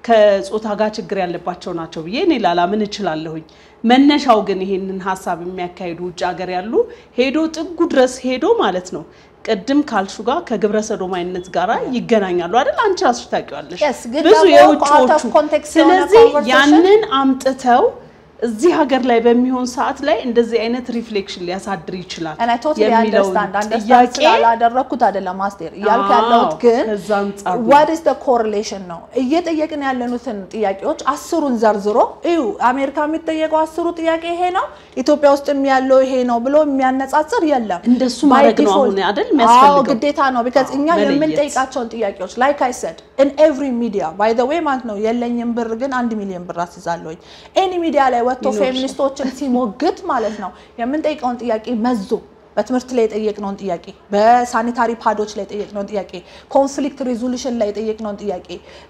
ከጾታ ጋር ችግር ያለባቸው ናቸው ብዬ እኔ ላላምን እችላለሁኝ። መነሻው ግን ይሄንን ሀሳብ የሚያካሂዱ ውጭ ሀገር ያሉ ሄዶ ጥጉ ድረስ ሄዶ ማለት ነው ቅድም ካልሹ ጋር ከግብረ ሰዶማዊነት ጋር ይገናኛሉ አይደል? አንቺ ራስሽ ታውቂዋለሽ። Yes፣ ግን ብዙ ደግሞ የውጭዎቹ out of context የሆነ ስለዚህ conversation ያንን አምጥተው እዚህ ሀገር ላይ በሚሆን ሰዓት ላይ እንደዚህ አይነት ሪፍሌክሽን ሊያሳድር ይችላል and I totally የሚለውን understand understand ጥያቄ ስላላደረኩት አይደለም አስቴር እያልኩ አዎ፣ ያለሁት ግን ከዛ አንጻር ነው። what is the correlation ነው እየጠየቅን ያለኑትን ጥያቄዎች አስሩን ዘርዝሮ እዩ አሜሪካ የሚጠየቀው አስሩ ጥያቄ ይሄ ነው ኢትዮጵያ ውስጥም ያለው ይሄ ነው ብሎ የሚያነጻጽር የለም እንደሱ By ማድረግ ነው default- አሁን አይደል የሚያስፈልገው? አዎ ግዴታ ነው ቢካዝ እኛ መለየት። የምንጠይቃቸውን ጥያቄዎች ላይክ አይ ሰድ ኢን ኤቭሪ ሚዲያ ባይ ዘ ዌይ ማለት ነው የለኝም ብር ግን አንድ ሚሊዮን ብር አስይዛለሁኝ ኤኒ ሚዲያ ላይ ወጥቶ ይኖርሻል። ፌሚኒስቶችን ሲሞግት ማለት ነው የምንጠይቀውን ጥያቄ መዞ በትምህርት ላይ የጠየቅነውን ጥያቄ በሳኒታሪ ፓዶች ላይ የጠየቅነውን ጥያቄ ኮንፍሊክት ሪዞሉሽን ላይ የጠየቅነውን ጥያቄ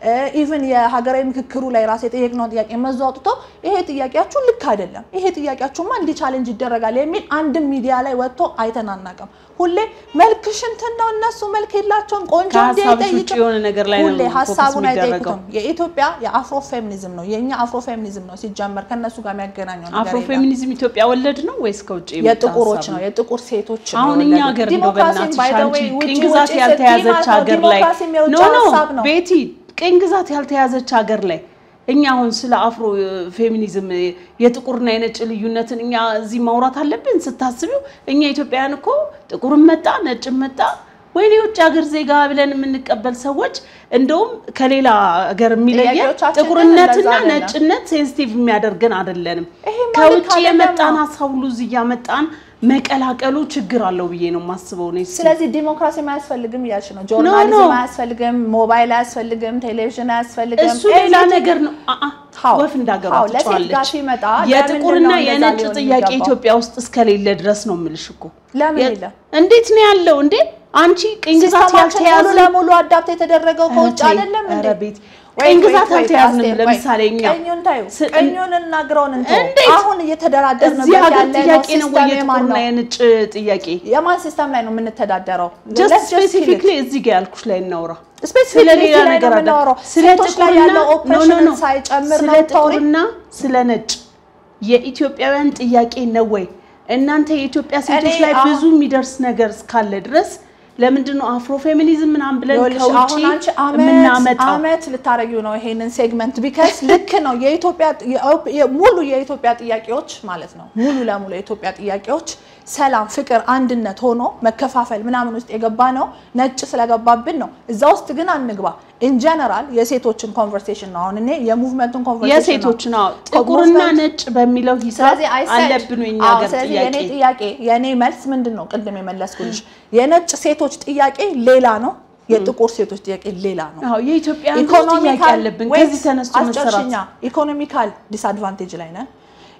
ኢቭን የሀገራዊ ምክክሩ ላይ ራስ የጠየቅነውን ጥያቄ መዞ አውጥቶ ይሄ ጥያቄያችሁ ልክ አይደለም፣ ይሄ ጥያቄያችሁማ እንዲህ ቻሌንጅ ይደረጋል የሚል አንድም ሚዲያ ላይ ወጥቶ አይተን አናውቅም። ሁሌ መልክሽ እንትን ነው እነሱ መልክ የላቸውም ቆንጆ እንዲህ ከሀሳብሽ ውጭ አይጠይቅም። የሆነ ነገር ላይ ነው ሁሌ ፎከስ ሀሳቡን የሚደረገው። አይጠይቁትም። የኢትዮጵያ የአፍሮ ፌሚኒዝም ነው የእኛ አፍሮ ፌሚኒዝም ነው ሲጀመር ከእነሱ ጋር የሚያገናኘው ነገር አፍሮ የለም። ፌሚኒዝም ኢትዮጵያ ወለድ ነው ወይስ ከውጭ የመጣ የጥቁሮች ሀሳብ ነው የጥቁር ሴቶች ነው አሁን እኛ የወለዱት። ሀገር እንደው ዲሞክራሲን በእናትሽ by the አንቺ way ውጪ ቅኝ ግዛት ውጪ ያልተያዘች ስትይ ማለት ነው ሀገር ላይ ዲሞክራሲም የውጭ ኖ ኖ ሀሳብ ነው። ቤቲ ቅኝ ግዛት ያልተያዘች ሀገር ላይ እኛ አሁን ስለ አፍሮ ፌሚኒዝም የጥቁርና የነጭ ልዩነትን እኛ እዚህ ማውራት አለብን ስታስቢው እኛ ኢትዮጵያውያን እኮ ጥቁርም መጣ ነጭም መጣ ወይኔ የውጭ ሀገር ዜጋ ብለን የምንቀበል ሰዎች እንደውም ከሌላ ሀገር የሚለየን ጥያቄዎቻችን ግን ጥቁርነትና እንደዛ አይደለም። ነጭነት ሴንሲቲቭ የሚያደርገን አይደለንም። ይሄ ማለት ከውጭ አይደለም የመጣን ነው። ሀሳብ ሁሉ እዚህ እያመጣን መቀላቀሉ ችግር አለው ብዬ ነው የማስበው እኔ። ስለዚህ ዲሞክራሲ አያስፈልግም እያልሽ ነው። ጆርናሊዝም ኖ። አያስፈልግም፣ ሞባይል አያስፈልግም፣ ቴሌቪዥን አያስፈልግም። እሱ ሌላ everything- ነገር ነው። አአ How? ወፍ እንዳገባ How? ለሴት ጋር ትጫዋለች። ሲመጣ የጥቁርና ለምንድን ነው እንደዛ የነጭ ሊሆን ጥያቄ የሚገባው? ኢትዮጵያ ውስጥ እስከሌለ ድረስ ነው የምልሽ እኮ። ለምን የ- የለም? እንዴት ነው ያለው እንዴ? አንቺ ቅኝ ግዛት ሲስተማችን ሙሉ ያልተያዘ ለሙሉ አዳፕት የተደረገው ከውጭ ተይ፣ አይደለም እንዴ? ኧረ ቤት፣ Wait, ቅኝ wait, ግዛት wait, አልተያዝንም። አስቴር፣ ለምሳሌ wait. እኛ ቀኙን ታዩ፣ ስ- ቀኙን እና ግራውን እንተው። እንዴት? አሁን እየተደራደርንበት እዚህ ሀገር ያለ ነው ጥያቄ ነው ወይ ሲስተም የማን የጥቁርና ነው? የነጭ ጥያቄ? የማን ሲስተም ላይ ነው የምንተዳደረው? ጀስት Let's just kill it. ስፔሲፊክሊ እዚህ ጋር ያልኩሽ ላይ እናውራ። ስፔሲፊክሊ ስለ ሌላ ላይ ነው ነገር አለ። የምናወራው። ስለ ሴቶች ላይ ጥቁርና ያለው ኖ ኖ ኦፕሬሽንን ኖ ሳይጨምር ስለ ነው የምታወሪው? ጥቁርና ስለ ነጭ የኢትዮጵያውያን ጥያቄ ነው ወይ? እናንተ የኢትዮጵያ ሴቶች እኔ ላይ አሁን- ብዙ የሚደርስ ነገር እስካለ ድረስ ለምንድን ነው አፍሮ ፌሚኒዝም ምናምን ብለን ይኸውልሽ ከውጭ አሁን አንቺ አመት የምናመጣው? አመት ልታረጊው ነው ይሄንን ሴግመንት ቢከስ ልክ ነው። የኢትዮጵያ የ- ሙሉ የኢትዮጵያ ጥያቄዎች ማለት ነው ሙሉ ለሙሉ የኢትዮጵያ ጥያቄዎች ሰላም፣ ፍቅር፣ አንድነት ሆኖ መከፋፈል ምናምን ውስጥ የገባ ነው ነጭ ስለገባብን ነው። እዛ ውስጥ ግን አንግባ። ኢን ጀነራል የሴቶችን ኮንቨርሴሽን ነው አሁን እኔ የሙቭመንቱን ኮንቨርሴሽን ነው የሴቶች ነው ጥቁርና movement- ነጭ በሚለው ሂሳብ ስለዚህ I said- አለብን የኛ አዎ፣ ሀገር ስለዚህ ጥያቄ የኔ ጥያቄ የኔ መልስ ምንድን ነው? ቅድም የመለስኩልሽ የነጭ ሴቶች ጥያቄ ሌላ ነው፣ የጥቁር ሴቶች ጥያቄ ሌላ ነው። አዎ የኢትዮጵያ ጥያቄ አለብን። ከዚህ ተነስቶ መሰራት አስጨርሽኛ ኢኮኖሚካል ዲስአድቫንቴጅ ላይ ነን፣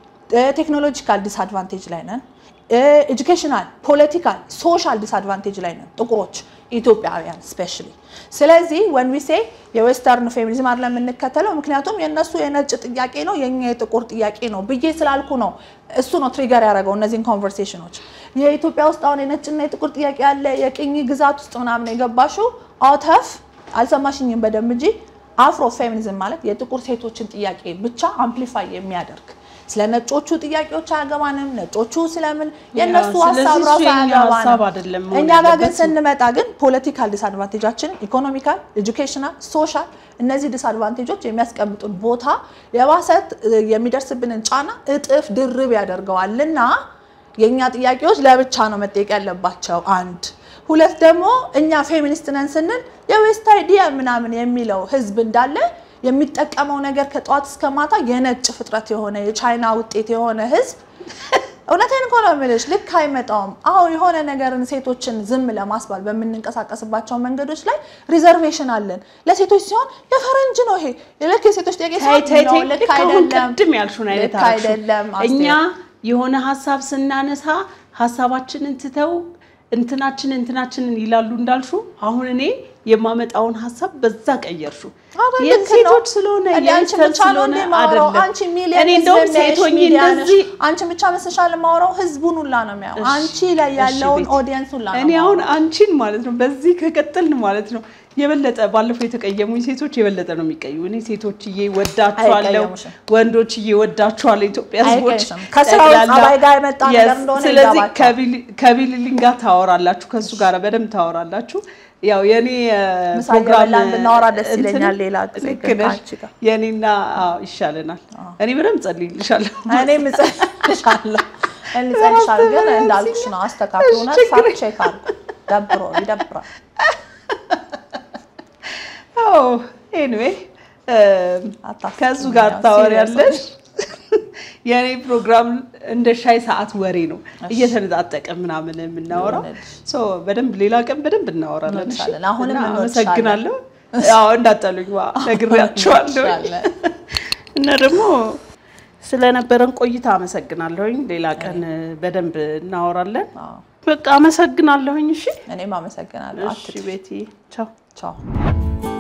ቴክኖሎጂካል ዲስአድቫንቴጅ ላይ ነን፣ ኤጁኬሽናል፣ ፖለቲካል፣ ሶሻል ዲስአድቫንቴጅ ላይ ነን ጥቁሮች ኢትዮጵያውያን ስፔሻሊ። ስለዚህ ወን ዊ ሴ የዌስተርን ፌሚኒዝም አይደለም የምንከተለው፣ ምክንያቱም የእነሱ የነጭ ጥያቄ ነው የኛ የጥቁር ጥያቄ ነው ብዬ ስላልኩ ነው። እሱ ነው ትሪገር ያደረገው እነዚህን ኮንቨርሴሽኖች። የኢትዮጵያ ውስጥ አሁን የነጭና የጥቁር ጥያቄ ያለ የቅኝ ግዛት ውስጥ ምናምን የገባሽው አውተፍ አልሰማሽኝም በደንብ እንጂ አፍሮ ፌሚኒዝም ማለት የጥቁር ሴቶችን ጥያቄ ብቻ አምፕሊፋይ የሚያደርግ ስለ ነጮቹ ጥያቄዎች አያገባንም። ነጮቹ ስለምን የእነሱ ስለዚህ ሀሳብ እሱ ራሱ የኛ ሀሳብ አያገባንም። አይደለም መሆን እኛ ጋር ግን ያለበት። ስንመጣ ግን ፖለቲካል ዲስአድቫንቴጃችን ኢኮኖሚካል፣ ኤጁኬሽናል፣ ሶሻል እነዚህ ዲስአድቫንቴጆች የሚያስቀምጡን ቦታ የባሰት የሚደርስብንን ጫና እጥፍ ድርብ ያደርገዋልና የእኛ ጥያቄዎች ለብቻ ነው መጠየቅ ያለባቸው። አንድ ሁለት ደግሞ እኛ ፌሚኒስት ነን ስንል የዌስት አይዲያ ምናምን የሚለው ህዝብ እንዳለ የሚጠቀመው ነገር ከጠዋት እስከ ማታ የነጭ ፍጥረት የሆነ የቻይና ውጤት የሆነ ህዝብ እውነቴን እኮ ነው የምልሽ። ልክ አይመጣውም። አዎ የሆነ ነገርን ሴቶችን ዝም ለማስባል በምንንቀሳቀስባቸው መንገዶች ላይ ሪዘርቬሽን አለን። ለሴቶች ሲሆን የፈረንጅ ነው ይሄ ልክ የሴቶች ጥያቄ ተይ ሲሆን ተይ ነው ተይ ልክ ልክ አሁን አይደለም ቅድም ያልሽውን አይነት ልክ አልሽው። አይደለም እኛ አስቴር። የሆነ ሀሳብ ስናነሳ ሀሳባችንን ትተው እንትናችን እንትናችንን ይላሉ እንዳልሹ አሁን እኔ የማመጣውን ሀሳብ በዛ ቀየርሹ አዎ፣ ልክ የሴቶች ነው። ስለሆነ እንደ አንቺ የቤተሰብ ብቻ ነው ስለሆነ እንደ ማውራው? አይደለም። አንቺ ሚሊየን እኔ ህዝብ እንደውም የሚያይሽ ሴቶኝ ሚዲያ ነሽ። እንደዚህ አንቺ ብቻ መስሻል ማውራው ህዝቡን ሁላ ነው የሚያው አንቺ ላይ ያለውን ቤቲ። ኦዲየንስ ሁላ ነው እኔ አሁን የማወራው። አንቺን ማለት ነው በዚህ ከቀጠልን ማለት ነው የበለጠ ባለፈው የተቀየሙኝ ሴቶች የበለጠ ነው የሚቀዩ። እኔ ሴቶችዬ ወዳችኋለሁ፣ አይቀየሙሽም። ወንዶችዬ ወዳችኋለሁ። ኢትዮጵያ ህዝቦች አይቀየሙሽም። ከስራው ጠቅላላ። ጸባይ ጋር የመጣ ነገር Yes፣ እንደሆነ ስለዚህ ይገባቸዋል። ከቢሊ- ከቢሊሊን ጋር ታወራላችሁ፣ ከእሱ ጋር በደንብ ታወራላችሁ። ያው የኔ እ፣ ምሳ ፕሮግራም እየበላን ብናወራ ደስ እንትን ይለኛል። ሌላ ጊዜ ልክ ግን ነሽ። ከአንቺ ጋር የኔና አዎ፣ ይሻለናል። እኔ በደንብ ጸልይልሻለሁ። እኔም እጸልይልሻለሁ እንጸልይልሻለሁ፣ ግን እንዳልኩሽ ነው አስተካክሉ። እውነት ችግር ፋክት ቼክ አድርጉ። ደብሮ ይደብራል። አዎ ኤኒዌይ አታስቂኝ ከእሱ ጋር ያው ታወሪያለሽ። serious የእኔ ፕሮግራም እንደ ሻይ ሰዓት ወሬ ነው፣ እየተነጣጠቀ ምናምን የምናወራው። ይሁንልሽ። ሶ በደንብ ሌላ ቀን በደንብ እናወራለን። እሺ? እንወድሻለን። አሁንም እና እንወድሻለን። አመሰግናለሁ። አዎ እንዳጠሉኝ ዋ ነግሬያቸዋለሁ። እንወድሻለን። እና ደግሞ ስለነበረን ቆይታ አመሰግናለሁኝ። ሌላ ቀን በደንብ እናወራለን። አዎ፣ በቃ አመሰግናለሁኝ። እሺ እኔም አመሰግናለሁ። እሺ ቤቲ ቻው። ቻው